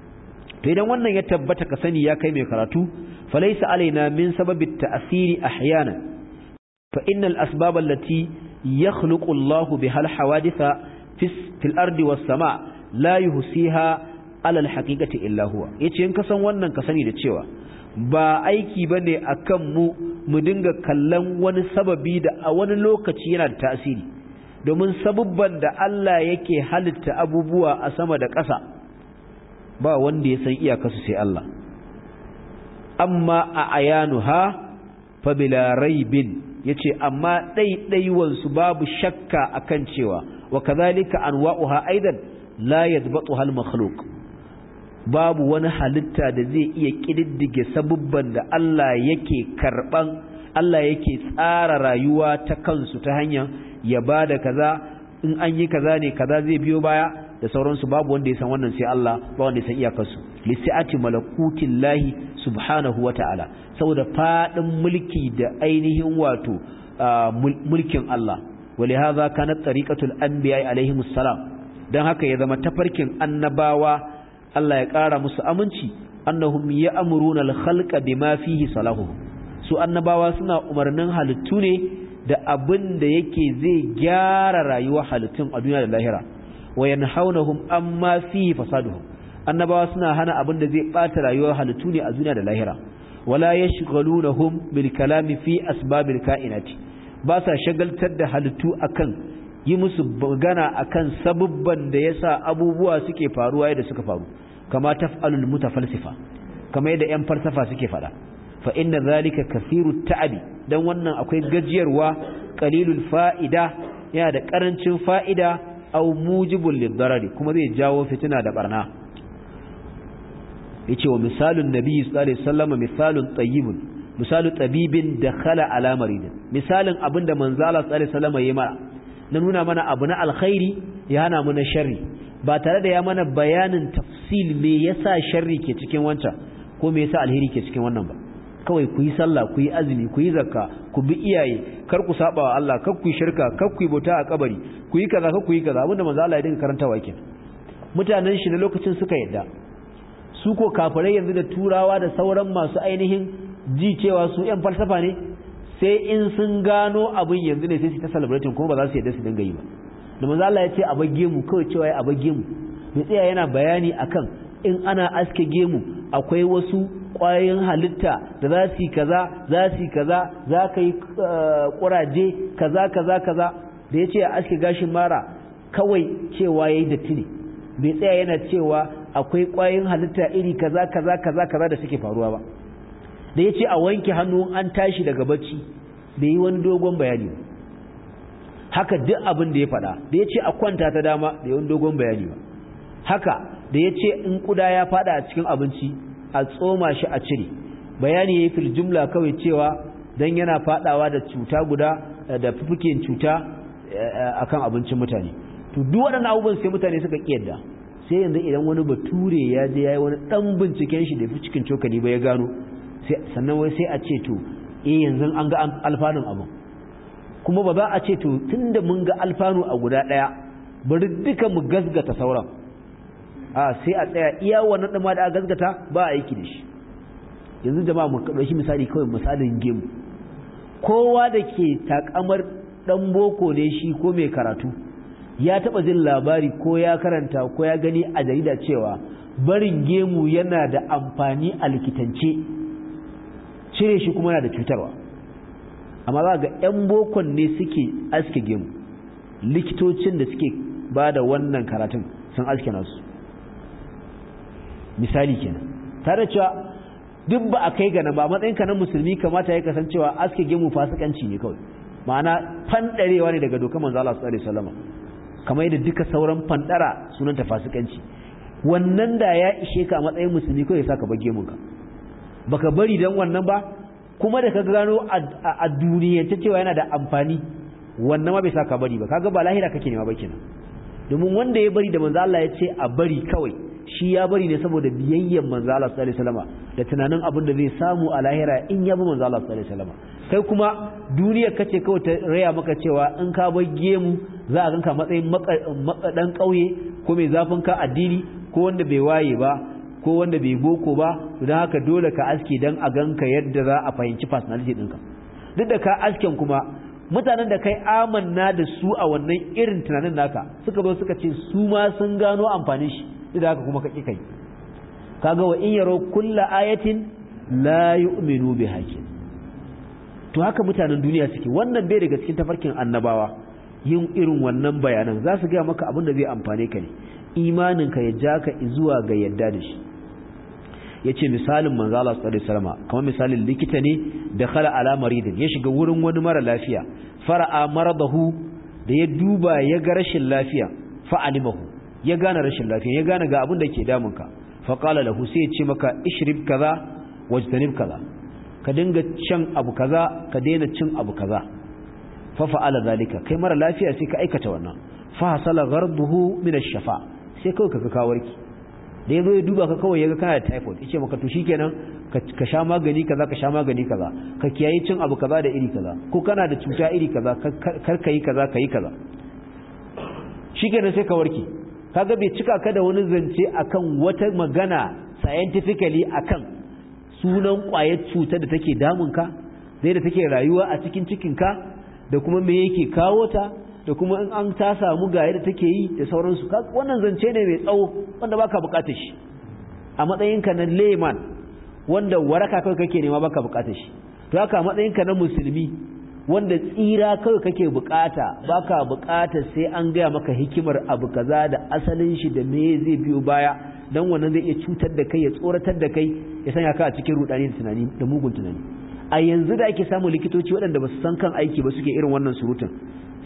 to idan wannan ya tabbata ka sani ya kai mai karatu falaysa alaina min sababi ta'siri ahyana fa innal asbab allati yakhluqu Allahu biha al-hawaditha fil ardi was sama' la yuhsiha ala al-haqiqati illa huwa yace in ka san wannan ka sani da cewa ba aiki bane akan mu mu dinga kallon wani sababi da a wani lokaci yana da tasiri domin sabubban da Allah yake halitta abubuwa a sama da ƙasa ba wanda ya san iyakarsu sai Allah amma a ayanuha fa bila raibin yace amma ɗaiɗaiwan su babu shakka akan cewa wa kadhalika anwa'uha aidan la yadbatuha al-makhluq babu wani halitta da zai iya kididdige sabubban da Allah yake karban Allah yake tsara rayuwa ta kansu ta hanyar ya bada kaza in an yi kaza ne kaza zai biyo baya da sauransu babu wanda ya san wannan sai Allah ba wanda ya san iyakarsu lisi'ati malakutin lahi subhanahu wa ta'ala saboda fadin mulki da ainihin wato mulkin Allah ولهذا كانت طريقة الأنبياء عليهم السلام dan haka ya zama tafarkin annabawa Allah ya ƙara musu aminci annahum ya'muruna al-khalqa bima fihi salahu su annabawa suna umarnin halittu ne da abin da yake zai gyara rayuwar halittun a duniya da lahira wa yanhaunahum amma fihi fasaduhum annabawa suna hana abin da zai bata rayuwar halittu ne a duniya da lahira wala yashghalunahum bil kalami fi asbabil kainati ba sa shagaltar da halittu akan yi musu magana akan sabubban da yasa abubuwa suke faruwa yadda suka faru kama taf'alul mutafalsifa kama yadda yan falsafa suke fada fa inna zalika kathiru ta'abi dan wannan akwai gajiyarwa qalilul fa'ida yana da karancin fa'ida aw mujibul lidarari kuma zai jawo fitina da barna yace wa misalun nabi sallallahu alaihi wasallam misalun tayyibun misalu tabibin dakhala ala maridin misalin abinda manzo Allah sallallahu alaihi wasallam yayi mana na nuna mana abu na alkhairi ya hana mu na sharri ba tare da ya mana bayanin tafsil me yasa sharri ke cikin wancan ko me yasa alheri ke cikin wannan ba kawai ku yi sallah ku yi azumi ku yi zakka ku bi iyaye kar ku saba wa Allah kar ku yi shirka kar ku yi bauta a kabari ku yi kaza kar ku yi kaza abinda manzo Allah ya dinga karantawa kenan mutanen shi na lokacin suka yadda su ko kafirai yanzu da turawa da sauran masu ainihin ji cewa su yan falsafa ne sai in sun gano abin yanzu ne sai su ta celebrating kuma ba za su yadda su dinga yi ba da manzo Allah ya ce a bage mu kawai cewa ya a bage mu mai tsaya yana bayani akan in ana aske gemu akwai wasu ƙwayoyin halitta da za su yi kaza za su yi kaza za ka yi ƙuraje kaza kaza kaza da ya ce a aske gashin mara kawai cewa ya yi datti ne bai tsaya yana cewa akwai ƙwayoyin halitta iri kaza kaza kaza kaza da suke faruwa ba da ya ce a wanke hannu an tashi daga bacci bai yi wani dogon bayani ba haka duk abin da ya faɗa da ya ce a kwanta ta dama da yawan dogon bayani ba haka da ya ce in kuda ya faɗa a cikin abinci a tsoma shi a cire bayani ya yi fil jumla kawai cewa don yana faɗawa da cuta guda da fufukin cuta akan abincin mutane to duk waɗannan abubuwan sai mutane suka ƙiyarda sai yanzu idan wani bature ya je ya yi wani ɗan binciken shi da fi cikin cokali ba ya gano sannan wai sai a ce to eh yanzu an ga alfanun abin kuma ba za a ce to tunda mun ga alfanu a guda ɗaya bari duka mu gasgata sauran a sai a tsaya iya wannan ɗama da a gasgata ba a aiki da shi yanzu jama'a mu ɗauki misali kawai misalin gemu kowa da ke takamar ɗan boko ne shi ko mai karatu ya taɓa jin labari ko ya karanta ko ya gani a jarida cewa barin gemu yana da amfani a likitance cire shi kuma yana da cutarwa amma za ga 'yan bokon ne suke aske gemu likitocin da suke ba da wannan karatun sun aske nasu misali kenan tare cewa duk ba a kai gana ba matsayinka na musulmi kamata ya kasancewa aske gemu fasikanci ne kawai ma'ana fandarewa ne daga dokar manzo Allah sallallahu alaihi wasallam kamar yadda duka sauran fandara sunanta fasikanci wannan da ya ishe ka a matsayin musulmi kawai ya saka bage munka baka bari dan wannan ba kuma da ka gano a duniyance cewa yana da amfani wannan ma bai saka bari ba kaga ba lahira kake nema ba kenan domin wanda ya bari da manzo Allah ya ce a bari kawai shi ya bari ne saboda biyayyen manzo Allah sallallahu alaihi wasallam da tunanin abin da zai samu a lahira in ya bi manzo Allah sallallahu alaihi wasallam kai kuma duniyar kace kawai ta raya maka cewa in ka bar gemu za a ganka matsayin makadan kauye ko mai zafin ka addini ko wanda bai waye ba ko wanda bai boko ba don haka dole ka aske don a ganka yadda za a fahimci personality ɗinka duk da ka asken kuma mutanen da kai amanna da su a wannan irin tunanin naka suka zo suka ce su ma sun gano amfanin shi duk da haka kuma ka kai kaga wa in yaro kulla ayatin la yu'minu bi hakim to haka mutanen duniya suke wannan bai daga cikin tafarkin annabawa yin irin wannan bayanan za su gaya maka abin da zai amfane ka ne imaninka ya ja ka zuwa ga yadda da shi ya ce misalin manzala su ɗari salama kamar misalin likita ne da khala ala maridin ya shiga wurin wani mara lafiya fara'a maradahu da ya duba ya ga rashin lafiya fa'alimahu ya gane rashin lafiya ya gane ga abin da ke damunka faƙala lahu sai ya ce maka ishrib kaza wajtanib kaza ka dinga cin abu kaza ka daina cin abu kaza fa fa'ala zalika kai mara lafiya sai ka aikata wannan fa hasala gharduhu min ash-shafa sai kawai ka ka warki da yazo ya duba ka kawai yaga kana da typhoid yace maka to shikenan ka sha magani kaza ka sha magani kaza ka kiyaye cin abu kaza da iri kaza ko kana da cuta iri kaza kar ka yi kaza ka yi kaza shikenan sai ka warke kaga bai cika ka da wani zance akan wata magana scientifically akan sunan kwayar cutar da take damunka zai da take rayuwa a cikin cikinka da kuma me yake kawo ta da kuma in an ta samu ga yadda take yi da sauransu wannan zance ne mai tsawo wanda baka bukatar shi a matsayinka na layman wanda waraka kawai kake nema baka bukatar shi to haka a matsayinka na musulmi wanda tsira kawai kake bukata baka bukatar sai an gaya maka hikimar abu kaza da asalin shi da me zai biyo baya dan wannan zai iya cutar da kai ya tsoratar da kai ya sanya ka a cikin rudani da tunani da mugun tunani a yanzu da ake samun likitoci waɗanda ba su san kan aiki ba suke irin wannan surutun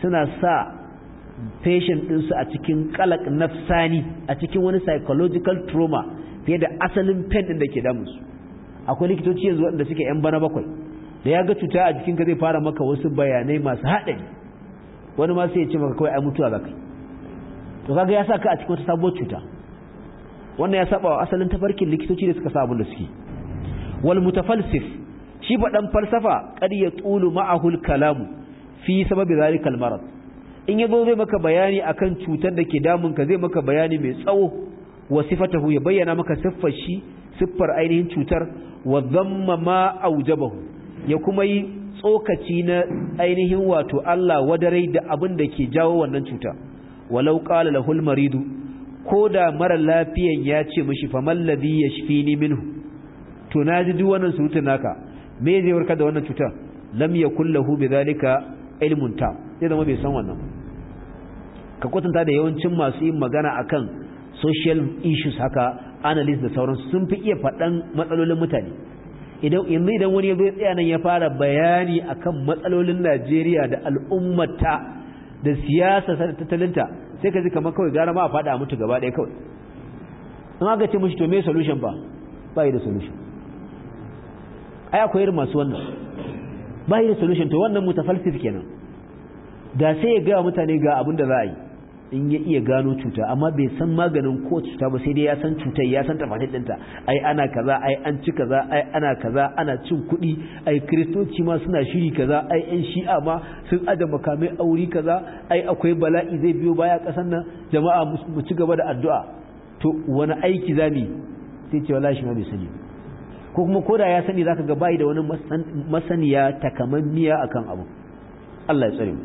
suna sa patient ɗinsu a cikin kalak nafsani a cikin wani psychological trauma fiye da asalin pain ɗin da ke damunsu akwai likitoci yanzu waɗanda suke yan bana bakwai da ya ga cuta a jikinka zai fara maka wasu bayanai masu haɗari wani ma sai ya ce maka kawai ai mutuwa za kai to kaga ya sa ka a cikin wata sabuwar cuta wannan ya saba wa asalin tafarkin likitoci da suka sa abin da suke wal mutafalsif shi faɗan falsafa kad ya tsulu ma'ahul kalamu fi sababi zalikal marad in yazo zai maka bayani akan cutar da ke damun ka zai maka bayani mai tsawo wa sifatahu ya bayyana maka siffar shi siffar ainihin cutar wa dhamma ma aujabahu ya kuma yi tsokaci na ainihin wato Allah wadarai da abin da ke jawo wannan cuta walau qala lahul maridu ko da mara lafiyan ya ce mishi faman ladhi yashfini minhu to naji duk wannan surutun naka me zai warkar da wannan cutar lam yakul lahu bidhalika ilmun ta zai zama bai san wannan ka kwatanta da yawancin masu yin magana akan social issues haka analyst da sauransu sun fi iya faɗan matsalolin mutane idan yanzu idan wani ya zo tsaya nan ya fara bayani akan matsalolin Najeriya da al'ummata da siyasa da tattalinta sai ka ji kamar kawai gara ma a faɗa mutu gaba ɗaya kawai in aka ce mushi to me solution ba ba yi da solution ai akwai irin masu wannan ba yi da solution to wannan mutafalsif kenan da sai ya ga mutane ga abin da za a yi in ya iya gano cuta amma bai san maganin ko cuta ba sai dai ya san cutar ya san tafatin ɗinta ai ana kaza ai an ci kaza ai ana kaza ana cin kuɗi ai kiristoci ma suna shiri kaza ai yan shi'a ma sun aje makamai auri kaza ai akwai bala'i zai biyo baya ƙasar nan jama'a mu ci gaba da addu'a to wani aiki zami sai ce wallahi shi ma bai sani ko kuma koda ya sani zaka ga bai da wani masaniya takamammiya akan abu Allah ya tsare mu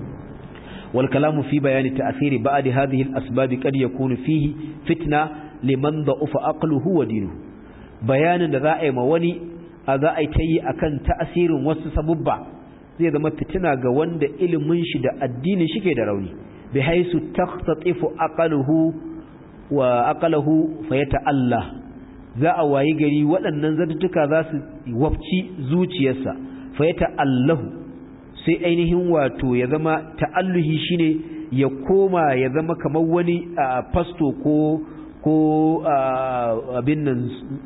والكلام في بيان تأثير بعد هذه الأسباب قد يكون فيه فتنة لمن ضعف عقله ودينه بيان ذا أي مواني ذا أي تي أكن تأثير وسسبب zai zama fitina ga wanda ilimin shi da addinin shi ke da rauni bi haisu taqtatifu aqaluhu wa aqaluhu fayata'alla za a wayi gari waɗannan zartuka za su wafci zuciyarsa fayata'allahu sai ainihin wato ya zama ta'alluhi shine ya koma ya zama kamar wani fasto ko ko abin nan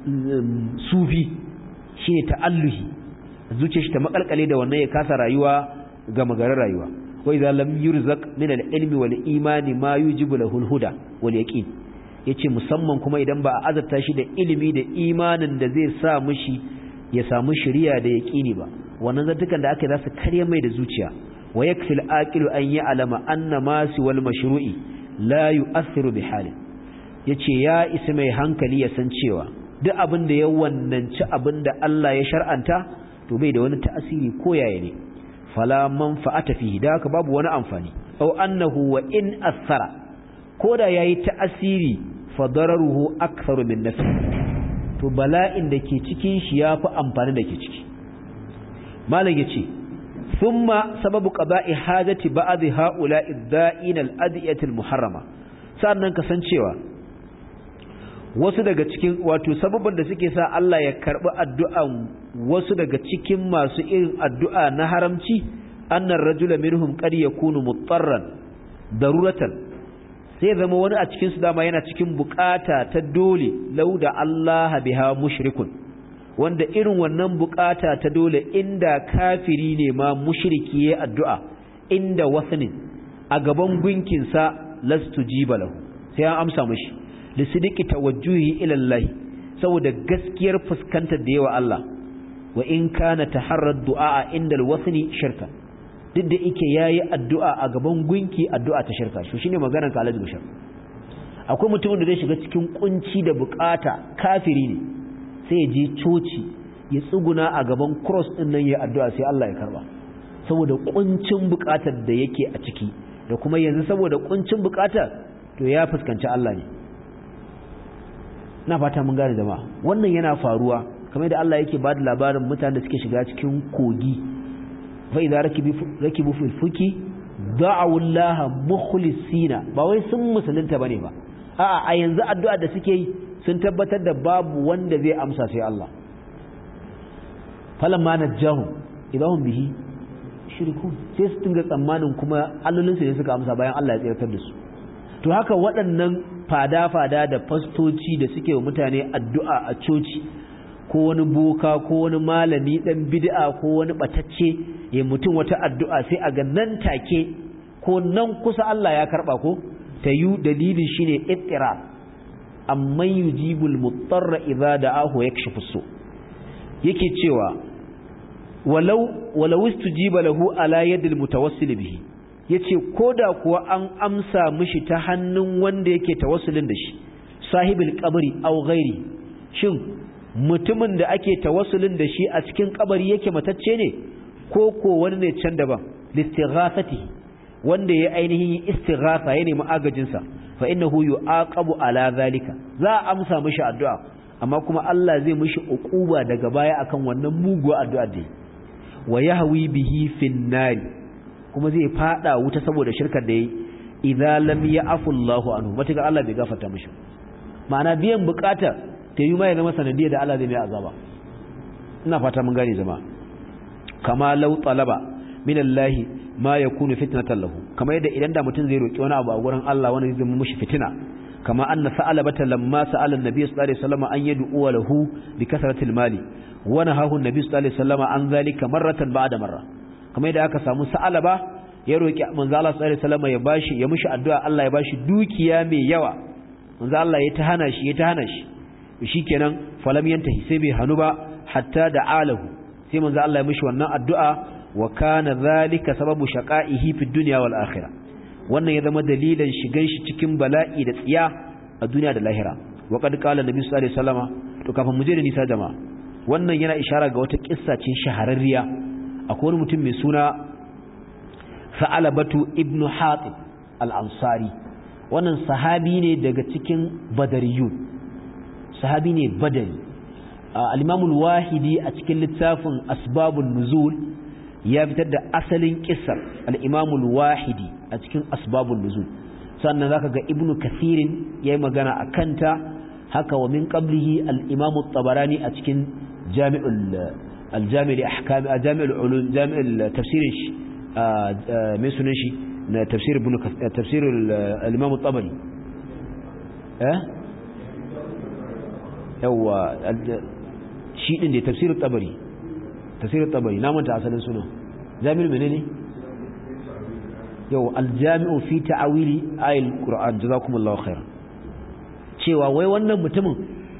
sufi shine ta'alluhi zuciyar shi ta makalkale da wannan ya kasa rayuwa ga magarar rayuwa wa idza lam yurzaq min al-ilmi wal imani ma yujibu lahu al-huda wal yaqin yace musamman kuma idan ba a azarta shi da ilimi da imanin da zai sa mishi ya samu shari'a da yaqini ba wannan zantukan da aka yi za su karya mai da zuciya wa yakfil aqilu an ya'lama anna ma siwal mashru'i la yu'athiru bi hali yace ya isa mai hankali ya san cewa duk abin da ya wannanci abin da Allah ya shar'anta to bai da wani ta'asiri ko yaya ne fala manfa'ata fihi da haka babu wani amfani aw annahu wa in athara koda yayi ta'asiri fa dararuhu aktharu min nafi to bala'in da ke cikin shi yafi amfani da ke ciki malam yace thumma sababu qada'i hajati ba'd ha'ula'i ad-da'in al-adiyati al-muharrama sannan kasancewa wasu daga cikin wato sababban da suke sa Allah ya karbi addu'an wasu daga cikin masu irin addu'a na haramci annar rajula minhum qad yakunu mutarran daruratan sai zama wani a cikin su dama yana cikin bukata ta dole lauda Allah biha mushrikun wanda irin wannan bukata ta dole inda kafiri ne ma mushriki ya addu'a inda wasnin a gaban gunkinsa lastu jibalahu sai an amsa mishi lisidiki tawajjuhi ila Allah saboda gaskiyar fuskantar da yawa Allah wa in kana taharrad du'a inda alwasni shirka duk da yake yayi addu'a a gaban gunki addu'a ta shirka shi shine maganar ka Alhaji Bashir akwai mutumin da zai shiga cikin kunci da bukata kafiri ne sai ya je coci ya tsuguna a gaban cross din nan ya addu'a sai Allah ya karba saboda kuncin bukatar da yake a ciki da kuma yanzu saboda kuncin bukatar to ya fuskanci Allah ne na fata mun gane jama'a wannan yana faruwa kamar da Allah yake bada labarin mutanen da suke shiga cikin kogi fa idza rakibu fil fuki da'u Allah mukhlisina ba wai sun musulunta bane ba a'a a yanzu addu'a da suke yi sun tabbatar da babu wanda zai amsa sai Allah falamma najahum idahum bihi yushrikun sai su dinga tsammanin kuma allolinsu ne suka amsa bayan Allah ya tsirtar da su to haka waɗannan fada-fada da fastoci da suke wa mutane addu'a a coci ko wani boka ko wani malami ɗan bid'a ko wani ɓatacce ya mutum wata addu'a sai a ga nan take ko nan kusa Allah ya karɓa ko ta yi dalilin shi ne ittira amma yujibul mutarra idza da'ahu yakshifu su yake cewa walau walau istujiba lahu ala yadil mutawassil bihi yace koda kuwa an amsa mishi ta hannun wanda yake tawassulin da shi sahibul qabri aw ghairi shin mutumin da ake tawassulin da shi a cikin kabari yake matacce ne ko ko wani ne can daban listighathati wanda ya ainihin istighatha ya nemi agajin sa fa innahu yu'aqabu ala zalika za a amsa mishi addu'a amma kuma Allah zai mishi uquba daga baya akan wannan muguwa addu'a da wa yahwi bihi fin nari kuma zai fada wuta saboda shirkar da yayi idza lam ya'fu Allahu anhu matuka Allah bai gafarta mishi ma'ana biyan bukata ta yi ma ya zama sanadiyar da Allah zai mai azaba ina fata mun gane zama kama law talaba min Allah ma yakunu fitnatan lahu kama yadda idan da mutum zai roki wani abu a gurin Allah wani zai zama mishi fitina kama anna sa'alabata lamma sa'ala an-nabi sallallahu alaihi wasallam an yad'u lahu bi kasratil mali wa nahahu an-nabi sallallahu alaihi wasallam an zalika marratan ba'da marra kama yadda aka samu sa'alaba ya roki manzo Allah sallallahu alaihi wasallam ya bashi ya mishi addu'a Allah ya bashi dukiya mai yawa manzo Allah ya ta hana shi ya ta hana shi shikenan falam yantahi sai bai hanu ba hatta da alahu sai manzo Allah ya mishi wannan addu'a wa kana zalika sababu shaqaihi fid dunya wal akhirah wannan ya zama dalilan shigan shi cikin bala'i da tsiya a duniya da lahira wa qad qala nabi sallallahu alaihi wasallama to kafin mu je da nisa jama'a wannan yana ishara ga wata kissa ce shahararriya akwai wani mutum mai suna Sa'alabatu ibn Hatib al-Ansari wannan sahabi ne daga cikin badariyun sahabi ne badari al-imamul wahidi a cikin littafin asbabun nuzul ya fitar da asalin kissar al-imamul wahidi a cikin asbabun nuzul sannan zaka ga ibnu kathirin yayi magana a kanta haka wa min qablihi al-imamu tabarani a cikin jami'ul al-jami' ahkam jami'ul ulum jami'ul tafsirin shi mai sunan shi na tafsir ibn tafsir al-imam tabari eh yawa shi din da tafsir tabari tafsir tabari na manta asalin suna jami'ul menene yau aljami'u fi ta'awili ayil qur'an jazakumullahu khair cewa wai wannan mutumin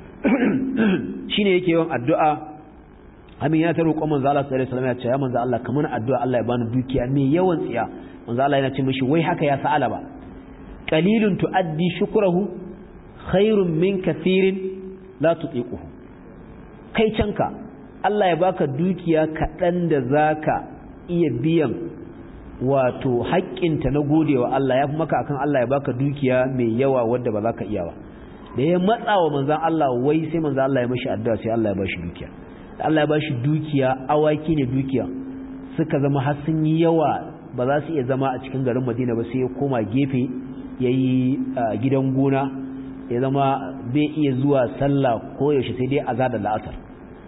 shine yake yawan addu'a amin ya ta roƙon manzo Allah sallallahu alaihi wasallam ya ce ya manzo Allah kamar addu'a Allah ya bani dukiya mai yawan tsiya manzo Allah yana ce mishi wai haka ya sa'ala ba qalilun tuaddi shukrahu khairun min kathirin la tutiquhu kai canka Allah ya baka dukiya kaɗan da zaka iya biyan wato haƙƙinta na godewa Allah ya fi maka akan Allah ya baka dukiya mai yawa wadda ba za ka iya ba da ya matsa wa manzan Allah wai sai manzan Allah ya mashi addu'a sai Allah ya bashi dukiya Allah ya bashi dukiya awaki ne dukiya suka zama har sun yi yawa ba za su iya zama a cikin garin Madina ba sai ya koma gefe yayi gidan gona ya zama bai iya zuwa sallah ko yaushe sai dai azar da la'asar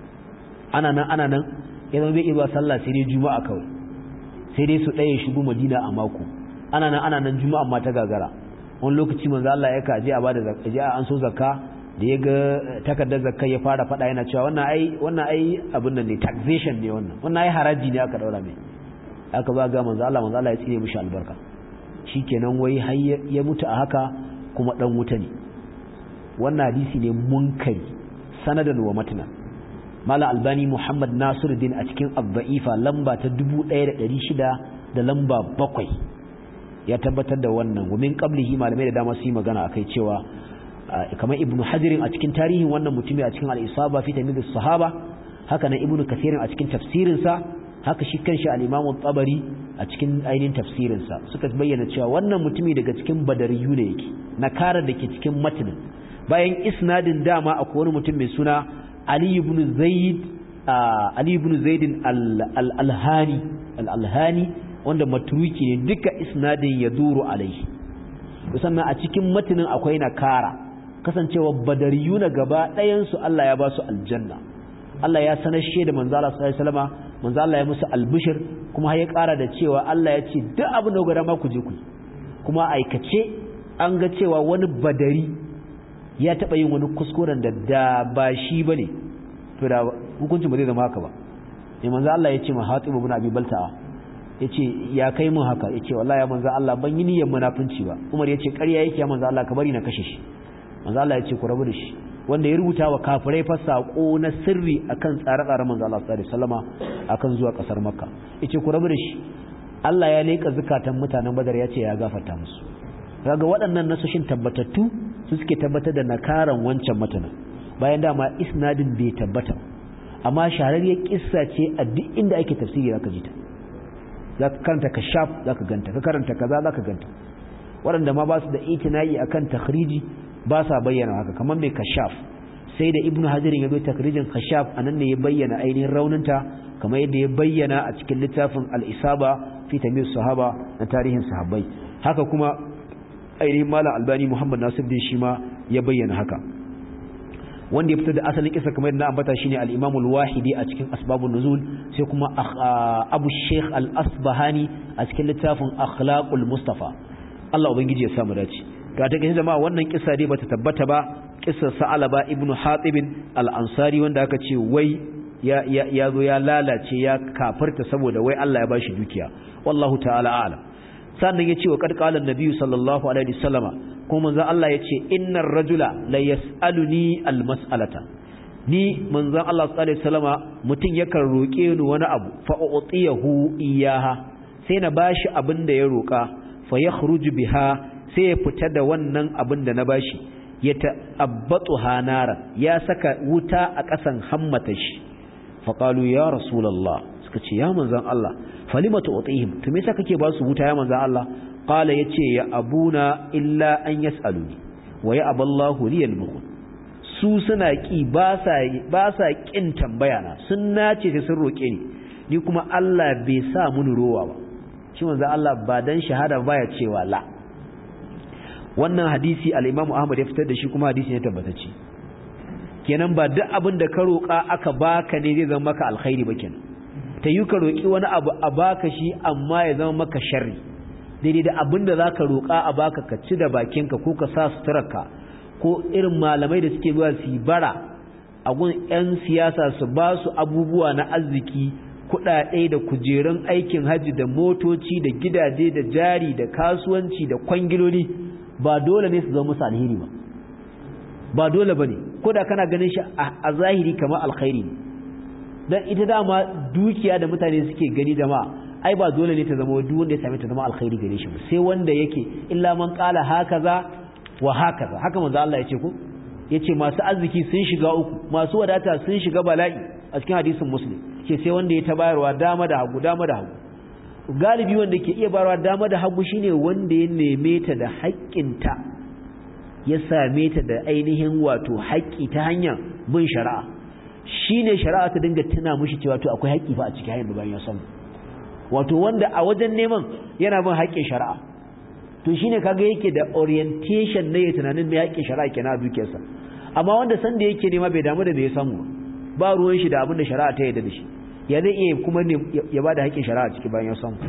ana nan ana nan ya zama bai iya zuwa sallah sai dai juma'a kawai sai dai su ɗaya shigo madina a mako ana nan ana nan juma'a ma ta gagara wani lokaci manzo Allah ya kaje a bada zakka je an so zakka da ya ga takardar zakka ya fara fada yana cewa wannan ai wannan ai abin nan ne taxation ne wannan wannan ai haraji ne aka daura mai aka ba ga manzo Allah manzo Allah ya tsire mishi albarka shikenan wai har ya mutu a haka kuma dan wuta ne wannan hadisi ne munkari sanadan wa matna mala albani muhammad nasiruddin a cikin abba'ifa lamba ta 1600 da lamba bakwai ya tabbatar da wannan gumin qablihi malamai da dama su yi magana akai cewa kamar ibnu hajirin a cikin tarihin wannan mutumi a cikin al-isaba fi tamyiz sahaba haka nan ibnu kathirin a cikin tafsirin sa haka shi kanshi al-imam tabari a cikin ainihin tafsirin sa suka bayyana cewa wannan mutumi daga cikin badariyu ne yake nakara da ke cikin matnin bayan isnadin dama akwai wani mutum mai suna Ali ibn Zaid Ali ibn Zaid al-Alhani al-Alhani wanda matruki ne duka isnadin ya duru alaihi sannan a cikin matinin akwai nakara kasancewa badariyuna gaba ɗayan su Allah ya ba su aljanna Allah ya sanar shi da manzo Allah sallallahu alaihi wasallama manzo Allah ya musu albishir kuma ya ƙara da cewa Allah ya ce duk abin da gwada ma ku je ku kuma aikace an ga cewa wani badari ya taɓa yin wani kuskuren da da ba shi bane to da hukuncin ba zai zama haka ba ne manzo Allah ya ce ma Hatib ibn Abi Balta'a yace ya kai mun haka yace wallahi ya manzo Allah ban yi niyyar munafunci ba Umar yace ƙarya yake ya manzo Allah ka bari na kashe shi manzo Allah yace ku rabu da shi wanda ya rubuta wa kafirai fa sako na sirri akan tsare-tsare manzo Allah sallallahu alaihi wasallama akan zuwa kasar Makka yace ku rabu da shi Allah ya leka zakatan mutanen Badar yace ya gafarta musu kaga waɗannan nasoshin tabbatattu su suke tabbatar da nakaran wancan matanin bayan dama isnadin bai tabbata amma shahararriyar kissa ce a duk inda ake tafsiri zaka ji ta zaka karanta kashaf zaka ganta ka karanta kaza zaka ganta waɗanda ma ba su da itinayi akan takhriji ba sa bayyana haka kamar mai kashaf sai da ibnu hajarin ya zo takhrijin kashaf anan ne ya bayyana ainihin rauninta kamar yadda ya bayyana a cikin littafin al-isaba fi tamyiz sahaba na tarihin sahabbai haka kuma ainihin malam albani muhammad nasir din shi ma ya bayyana haka wanda ya fitar da asalin kisa kamar yadda ambata shine al-imam al-wahidi a cikin asbabun nuzul sai kuma abu sheikh al-asbahani a cikin littafin akhlaqul mustafa Allah ubangiji ya samu dace ga ta ganin jama'a wannan kisa dai bata tabbata ba kissar sa'alaba ibnu hatib al-ansari wanda aka ce wai ya ya zo ya lalace ya kafirta saboda wai Allah ya bashi dukiya wallahu ta'ala a'lam sannan ya ce wa ƙarƙalar nabiyu sallallahu alaihi wasallama kuma manzan Allah ya ce innar rajula la yas'aluni almas'alata ni manzan Allah sallallahu alaihi wasallama mutum yakan roƙe ni wani abu fa u'tiyahu iyaha sai na bashi abin da ya roƙa fa yakhruju biha sai ya fita da wannan abin da na bashi ya ta'abbatu hanara ya saka wuta a ƙasan hammata shi fa qalu ya rasulullah suka ce ya manzan Allah falimatu utihim to me yasa kake ba su wuta ya manzan Allah qala yace ya abuna illa an yasaluni wa ya aballahu liyal bukhul su suna ki ba sa ba sa kin tambaya na sun nace sai sun roke ni ni kuma Allah bai sa mun rowa ba shi manzan Allah ba dan shahada baya cewa la wannan hadisi al-Imam Ahmad ya fitar da shi kuma hadisi ne tabbatacce kenan ba duk abin da ka roka aka baka ne zai zama maka alkhairi ba kenan ta yi ka roƙi wani abu a baka shi amma ya zama maka sharri daidai da abin da za ka roƙa a baka ka ci da bakinka ko ka sa suturarka ko irin malamai da suke zuwa su bara a gun 'yan siyasa su ba su abubuwa na arziki kuɗaɗe da kujerun aikin hajji da motoci da gidaje da jari da kasuwanci da kwangiloli ba dole ne su zama musu alheri ba ba dole ba ne ko da kana ganin shi a zahiri kamar alkhairi ne dan ita dama dukiya da mutane suke gani jama'a ai ba dole ne ta zama duk wanda ya same ta zama alkhairi gare shi ba sai wanda yake illa man qala hakaza wa hakaza haka manzo Allah yace ko yace masu arziki sun shiga uku masu wadata sun shiga bala'i a cikin hadisin muslim ce sai wanda ya ta bayarwa dama da hagu dama da hagu galibi wanda ke iya bayarwa dama da hagu shine wanda ya neme ta da haƙƙinta ya same ta da ainihin wato haƙƙi ta hanyar bin shari'a shi ne shari'a ta dinga tuna mushi cewa to akwai haƙƙi fa a cikin hanyar da bayan ya samu wato wanda a wajen neman yana bin haƙƙin shari'a to shi ne kaga yake da orientation na ya tunanin mai haƙƙin shari'a kenan a dukiyarsa amma wanda san da yake nema bai damu da me ya samu ba ruwan shi da abin da shari'a ta yarda da shi ya zai iya kuma ya ba da haƙƙin shari'a ciki bayan ya samu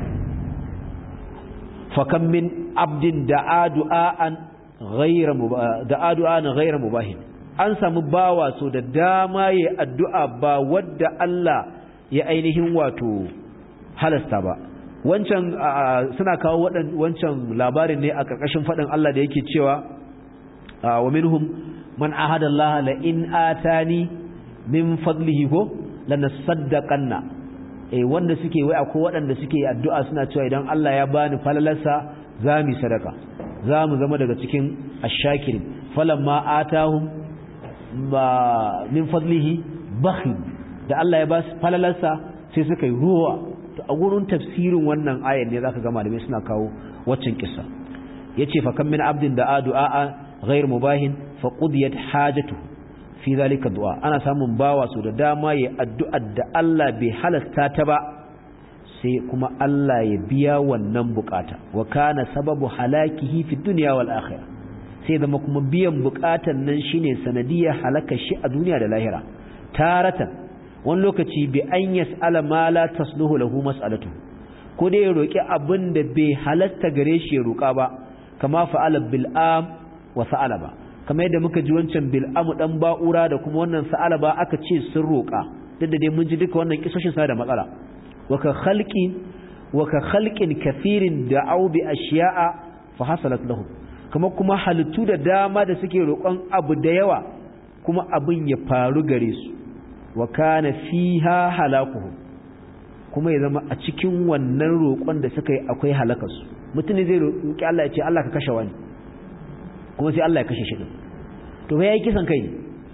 fakan min abdin da'a du'a'an ghayra da'a du'a'an ghayra mubahin an samu bawa so da dama ya addu'a ba wadda Allah ya ainihin wato halasta ba wancan suna kawo wancan labarin ne a ƙarƙashin faɗin Allah da yake cewa wa minhum man ahada Allah la in atani min fadlihi ko lanasaddaqanna eh wanda suke wai akwai waɗanda suke addu'a suna cewa idan Allah ya bani falalarsa za mu sadaka za mu zama daga cikin ashakirin falamma atahum ba min fadlihi bakhi da Allah ya ba su falalarsa sai suka yi ruwa to a gurin tafsirin wannan ayar ne zaka ga malamai suna kawo waccan kissa yace fa kam min abdin da du'a ghayr mubahin fa qudiyat hajatu fi zalika du'a ana samun bawa su da dama ya addu'a da Allah bai halasta ta ba sai kuma Allah ya biya wannan bukata wa kana sababu halakihi fi dunya wal akhirah sai zama kuma biyan bukatan nan shine sanadiyar halaka shi a duniya da lahira taratan wani lokaci bi an yas'ala ma la tasluhu lahu mas'alatu ko dai ya roki abin da bai halasta gare shi ya roka ba kama fa'ala bil'am wa sa'alaba kamar yadda muka ji wancan bil'amu dan ba'ura da kuma wannan sa'alaba aka ce sun roka duk da dai mun ji duka wannan kisoshin sa da matsala wa ka khalqin wa ka khalqin kathirin da'u bi ashiya'a fa hasalat lahum kamar kuma halittu da dama da suke roƙon abu da yawa kuma abin ya faru gare su wa kana fiha halakuhum kuma ya zama a cikin wannan roƙon da suka yi akwai halakarsu mutum ne zai roƙi Allah ya ce Allah ka kashe wani kuma sai Allah ya kashe shi din to fa yayi kisan kai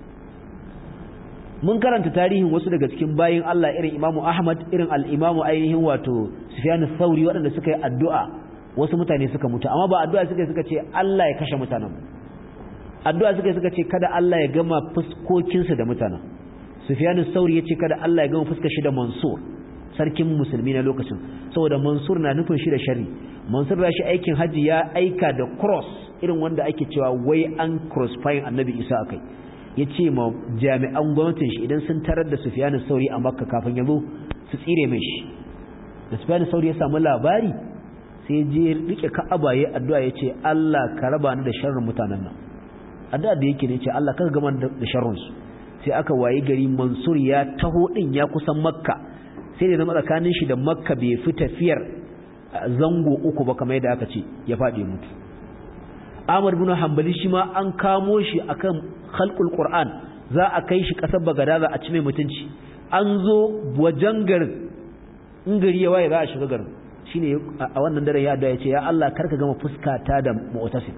mun karanta tarihin wasu daga cikin bayin Allah irin Imam Ahmad irin al-Imam ainihin wato Sufyan ath-Thauri waɗanda suka yi addu'a wasu mutane suka mutu amma ba addu'a suka suka ce Allah ya kashe mutanen addu'a suka suka ce kada Allah ya gama fuskokinsu da mutanen Sufyan ath-Thauri yace kada Allah ya gama fuskar shi da Mansur sarkin musulmi na lokacin saboda Mansur na nufin shi da sharri Mansur da shi aikin haji ya aika da cross irin wanda ake cewa wai an crossfire Annabi Isa akai yace ma jami'an gwamnatin shi idan sun tarar da Sufyan ath-Thauri a Makka kafin ya zo su tsire mai shi da Sufyan ath-Thauri ya samu labari sai je rike Ka'aba yayin addu'a yace Allah ka raba ni da sharrin mutanen nan addu'a da yake ne yace Allah ka gama da sharrin su sai aka wayi gari Mansur ya taho din ya kusan Makka sai da zama tsakanin shi da Makka bai fi tafiyar zango uku ba kamar yadda aka ce ya faɗi mutu Ahmad bin Hanbali shi ma an kamo shi akan khalqul Qur'an za a kai shi kasar Bagadaza a ci mai mutunci an zo wajen garin in gari ya waye za a shiga garin shine a wannan daren ya addu'a ya ce ya Allah karka gama fuskata da mu'tasim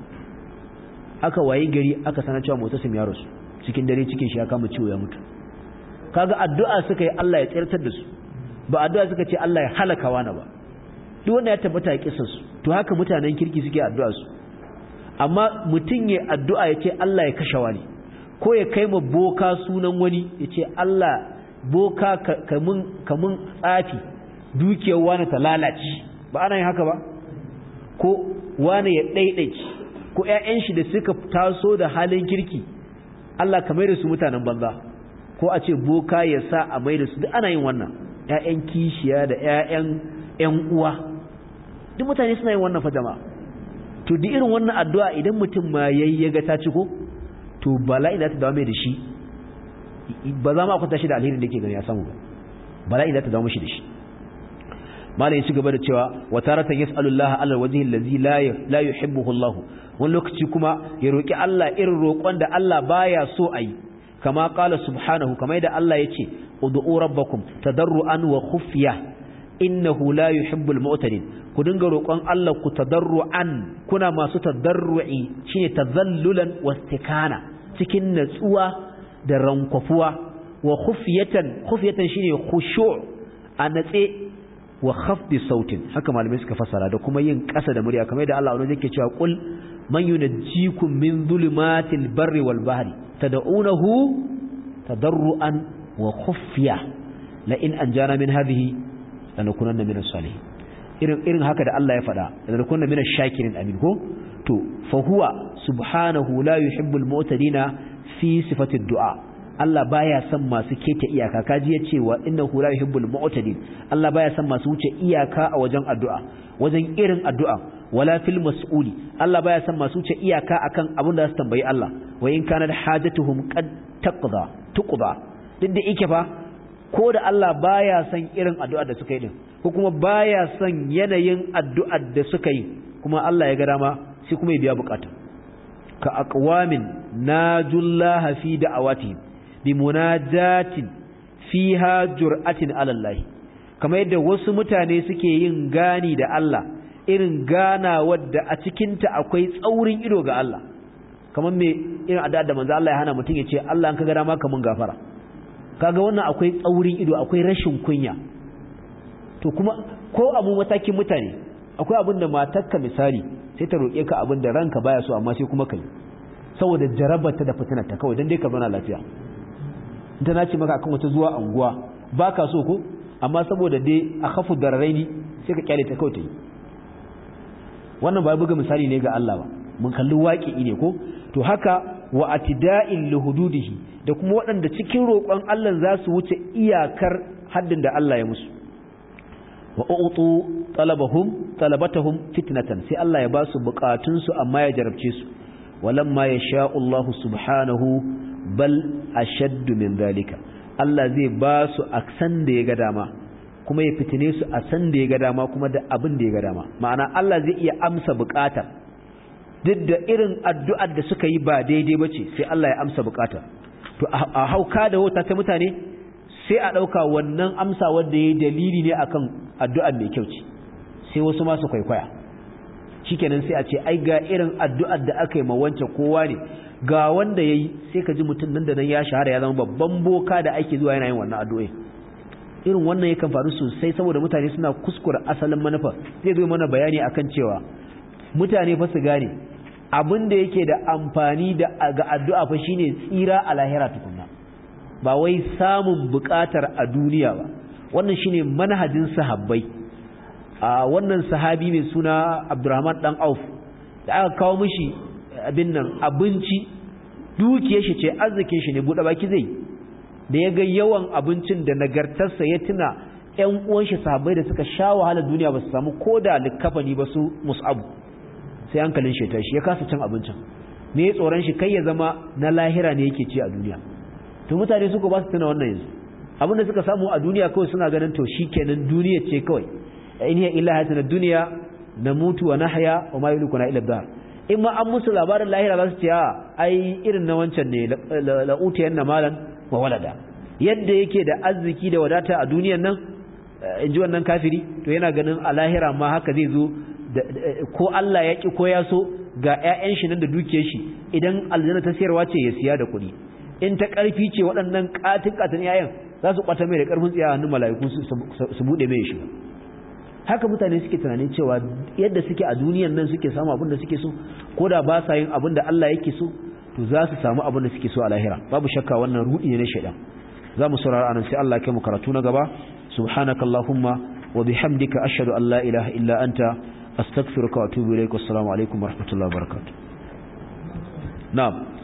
aka wayi gari aka sanar cewa mu'tasim ya rasu cikin dare cikin shi ya kama ciwo ya mutu kaga addu'a suka yi Allah ya tsirtar da su ba addu'a suka ce Allah ya halaka wani ba duk wanda ya tabbata a kissar su to haka mutanen kirki suke addu'a su amma mutun ya addu'a ya ce Allah ya kashe wani ko ya kai ma boka sunan wani ya ce Allah boka kamun kamun tsafi dukiyar wani ta lalace ba ana yin haka ba ko wani ya ɗaiɗaici ko ‘ya'yan shi da suka taso da halin kirki Allah ka mai da su mutanen banza ko a ce boka ya sa a mai da su duk ana yin wannan ‘ya'yan kishiya da ‘ya'yan ‘yan uwa duk mutane suna yin wannan fa jama'a to duk irin wannan addu'a idan mutum ma yayi ya ga ta ci ko to bala'i za ta dawo mai da shi ba za mu akwata shi da alherin da yake gani ya samu ba bala'i za ta dawo mishi da shi malai ci gaba da cewa wa taratan yas'alu Allah ala alwajhi allazi la la yuhibbuhu Allah wani lokaci kuma ya roki Allah irin roƙon da Allah baya so ayi kama qala subhanahu kama da Allah yace ud'u rabbakum tadarruan wa khufya innahu la yuhibbul mu'tadin ku dinga roƙon Allah ku tadarruan kuna masu tadarru'i shine tazallulan wastikana cikin natsuwa da rankwafuwa wa khufyatan khufyatan shine khushu' a natse wa khafdi sautin haka malamai suka fasara da kuma yin ƙasa da murya kamar yadda Allah wani yake cewa qul man yunajjikum min zulumatil barri wal bahri tad'unahu tadarruan wa khufya la in anjana min hadhihi lanakunanna min as-salihin irin irin haka da Allah ya faɗa lanakunanna min ash-shakirin amin ko to fa huwa subhanahu la yuhibbul mu'tadina fi sifati du'a Allah baya son masu keta iyaka kaji ya ce wa innahu la yuhibbul mu'tadin Allah baya son masu wuce iyaka a wajen addu'a wajen irin addu'a wala fil mas'uli Allah baya son masu wuce iyaka akan abin da su tambayi Allah wa in kana hajatuhum qad taqda tuqda duk da yake fa ko da Allah baya son irin addu'a da suka yi din ko kuma baya son yanayin addu'ar da suka yi kuma Allah ya ga dama sai kuma ya biya bukata ka aqwamin najullaha fi da'awatihim bimunajatin fiha jur'atin ala Allah kamar yadda wasu mutane suke yin gani da Allah irin gana wadda a cikin ta akwai tsaurin ido ga Allah kamar me irin addu'a da manzo Allah ya hana mutum ya ce Allah an ka gara maka mun gafara kaga wannan akwai tsaurin ido akwai rashin kunya to kuma ko abu matakin mutane akwai abin da matarka misali sai ta roƙe ka abin da ranka baya so amma sai kuma kai saboda jarabarta da fitinarta kawai dan dai ka zauna lafiya ta nace maka akan wata zuwa anguwa baka so ko amma saboda dai a khafu dararaini sai ka kyale ta kawai ta yi wannan ba buga misali ne ga Allah ba mun kalli waƙi ne ko to haka wa atida'in lihududihi da kuma waɗanda cikin roƙon Allah za su wuce iyakar haddin da Allah ya musu wa utu talabahum talabatahum fitnatan sai Allah ya ba su bukatun su amma ya jarabce su walamma yasha Allah subhanahu bal ashaddu min zalika Allah zai ba su a san da ya ga dama kuma ya fitine su a san da ya ga dama kuma da abin da ya ga dama ma'ana Allah zai iya amsa bukatar duk da irin addu'ar da suka yi ba daidai bace sai Allah ya amsa bukatar to a hauka da wata ta mutane sai a ɗauka wannan amsa wanda ya dalili ne akan addu'ar mai kyau ce sai wasu masu kwaikwaya shikenan sai a ce ai ga irin addu'ar da aka yi ma wancan kowa ne ga wanda ya yi sai ka ji mutum nan da nan ya shahara ya zama babban boka da ake zuwa yana yin wannan addu'o'i irin wannan yakan faru sosai saboda mutane suna kuskura asalin manufa zai zo mana bayani akan cewa mutane fa su gane abin da yake da amfani da ga addu'a fa shine tsira a lahira tukunna ba wai samun bukatar a duniya ba wannan shine manhajin sahabbai a wannan sahabi mai suna Abdurrahman dan Auf da aka kawo mishi abin nan abinci dukiyar shi ce arzikin shi ne bude baki zai da ya ga yawan abincin da nagartarsa ya tuna ƴan uwan shi sahabbai da suka sha wahala duniya ba su samu koda likafani ba su mus'abu sai hankalin shi tashi ya kasa cin abincin me ya tsoron shi kai ya zama na lahira ne yake ci a duniya to mutane suka ba su tuna wannan yanzu abinda suka samu a duniya kawai suna ganin to shikenan duniya ce kawai in hiya illa hayatuna dunya namutu wa nahya wa ma yulikuna illa dar in ma an musu labarin lahira za su ce a ai irin na wancan ne la utiyanna malan wa walada yadda yake da arziki da wadata a duniyan nan in ji wannan kafiri to yana ganin a lahira ma haka zai zo ko Allah ya ki ko ya so ga ƴaƴan shi nan da dukiyar shi idan aljanna ta sayarwa ce ya siya da kuɗi in ta ƙarfi ce waɗannan ƙatin ƙatin ƴaƴan za su kwata mai da ƙarfin tsiya hannun mala'iku su buɗe mai shiga haka mutane suke tunanin cewa yadda suke a duniyan nan suke samu abin da suke so ko da ba sa yin abin da Allah yake so to za su samu abin da suke so a lahira babu shakka wannan rudi ne na shaidan za mu saurara anan sai Allah ya kai mu karatu na gaba subhanakallahumma wa bihamdika ashhadu an la ilaha illa anta astaghfiruka wa atubu ilaik assalamu alaikum wa rahmatullahi wa barakatuh na'am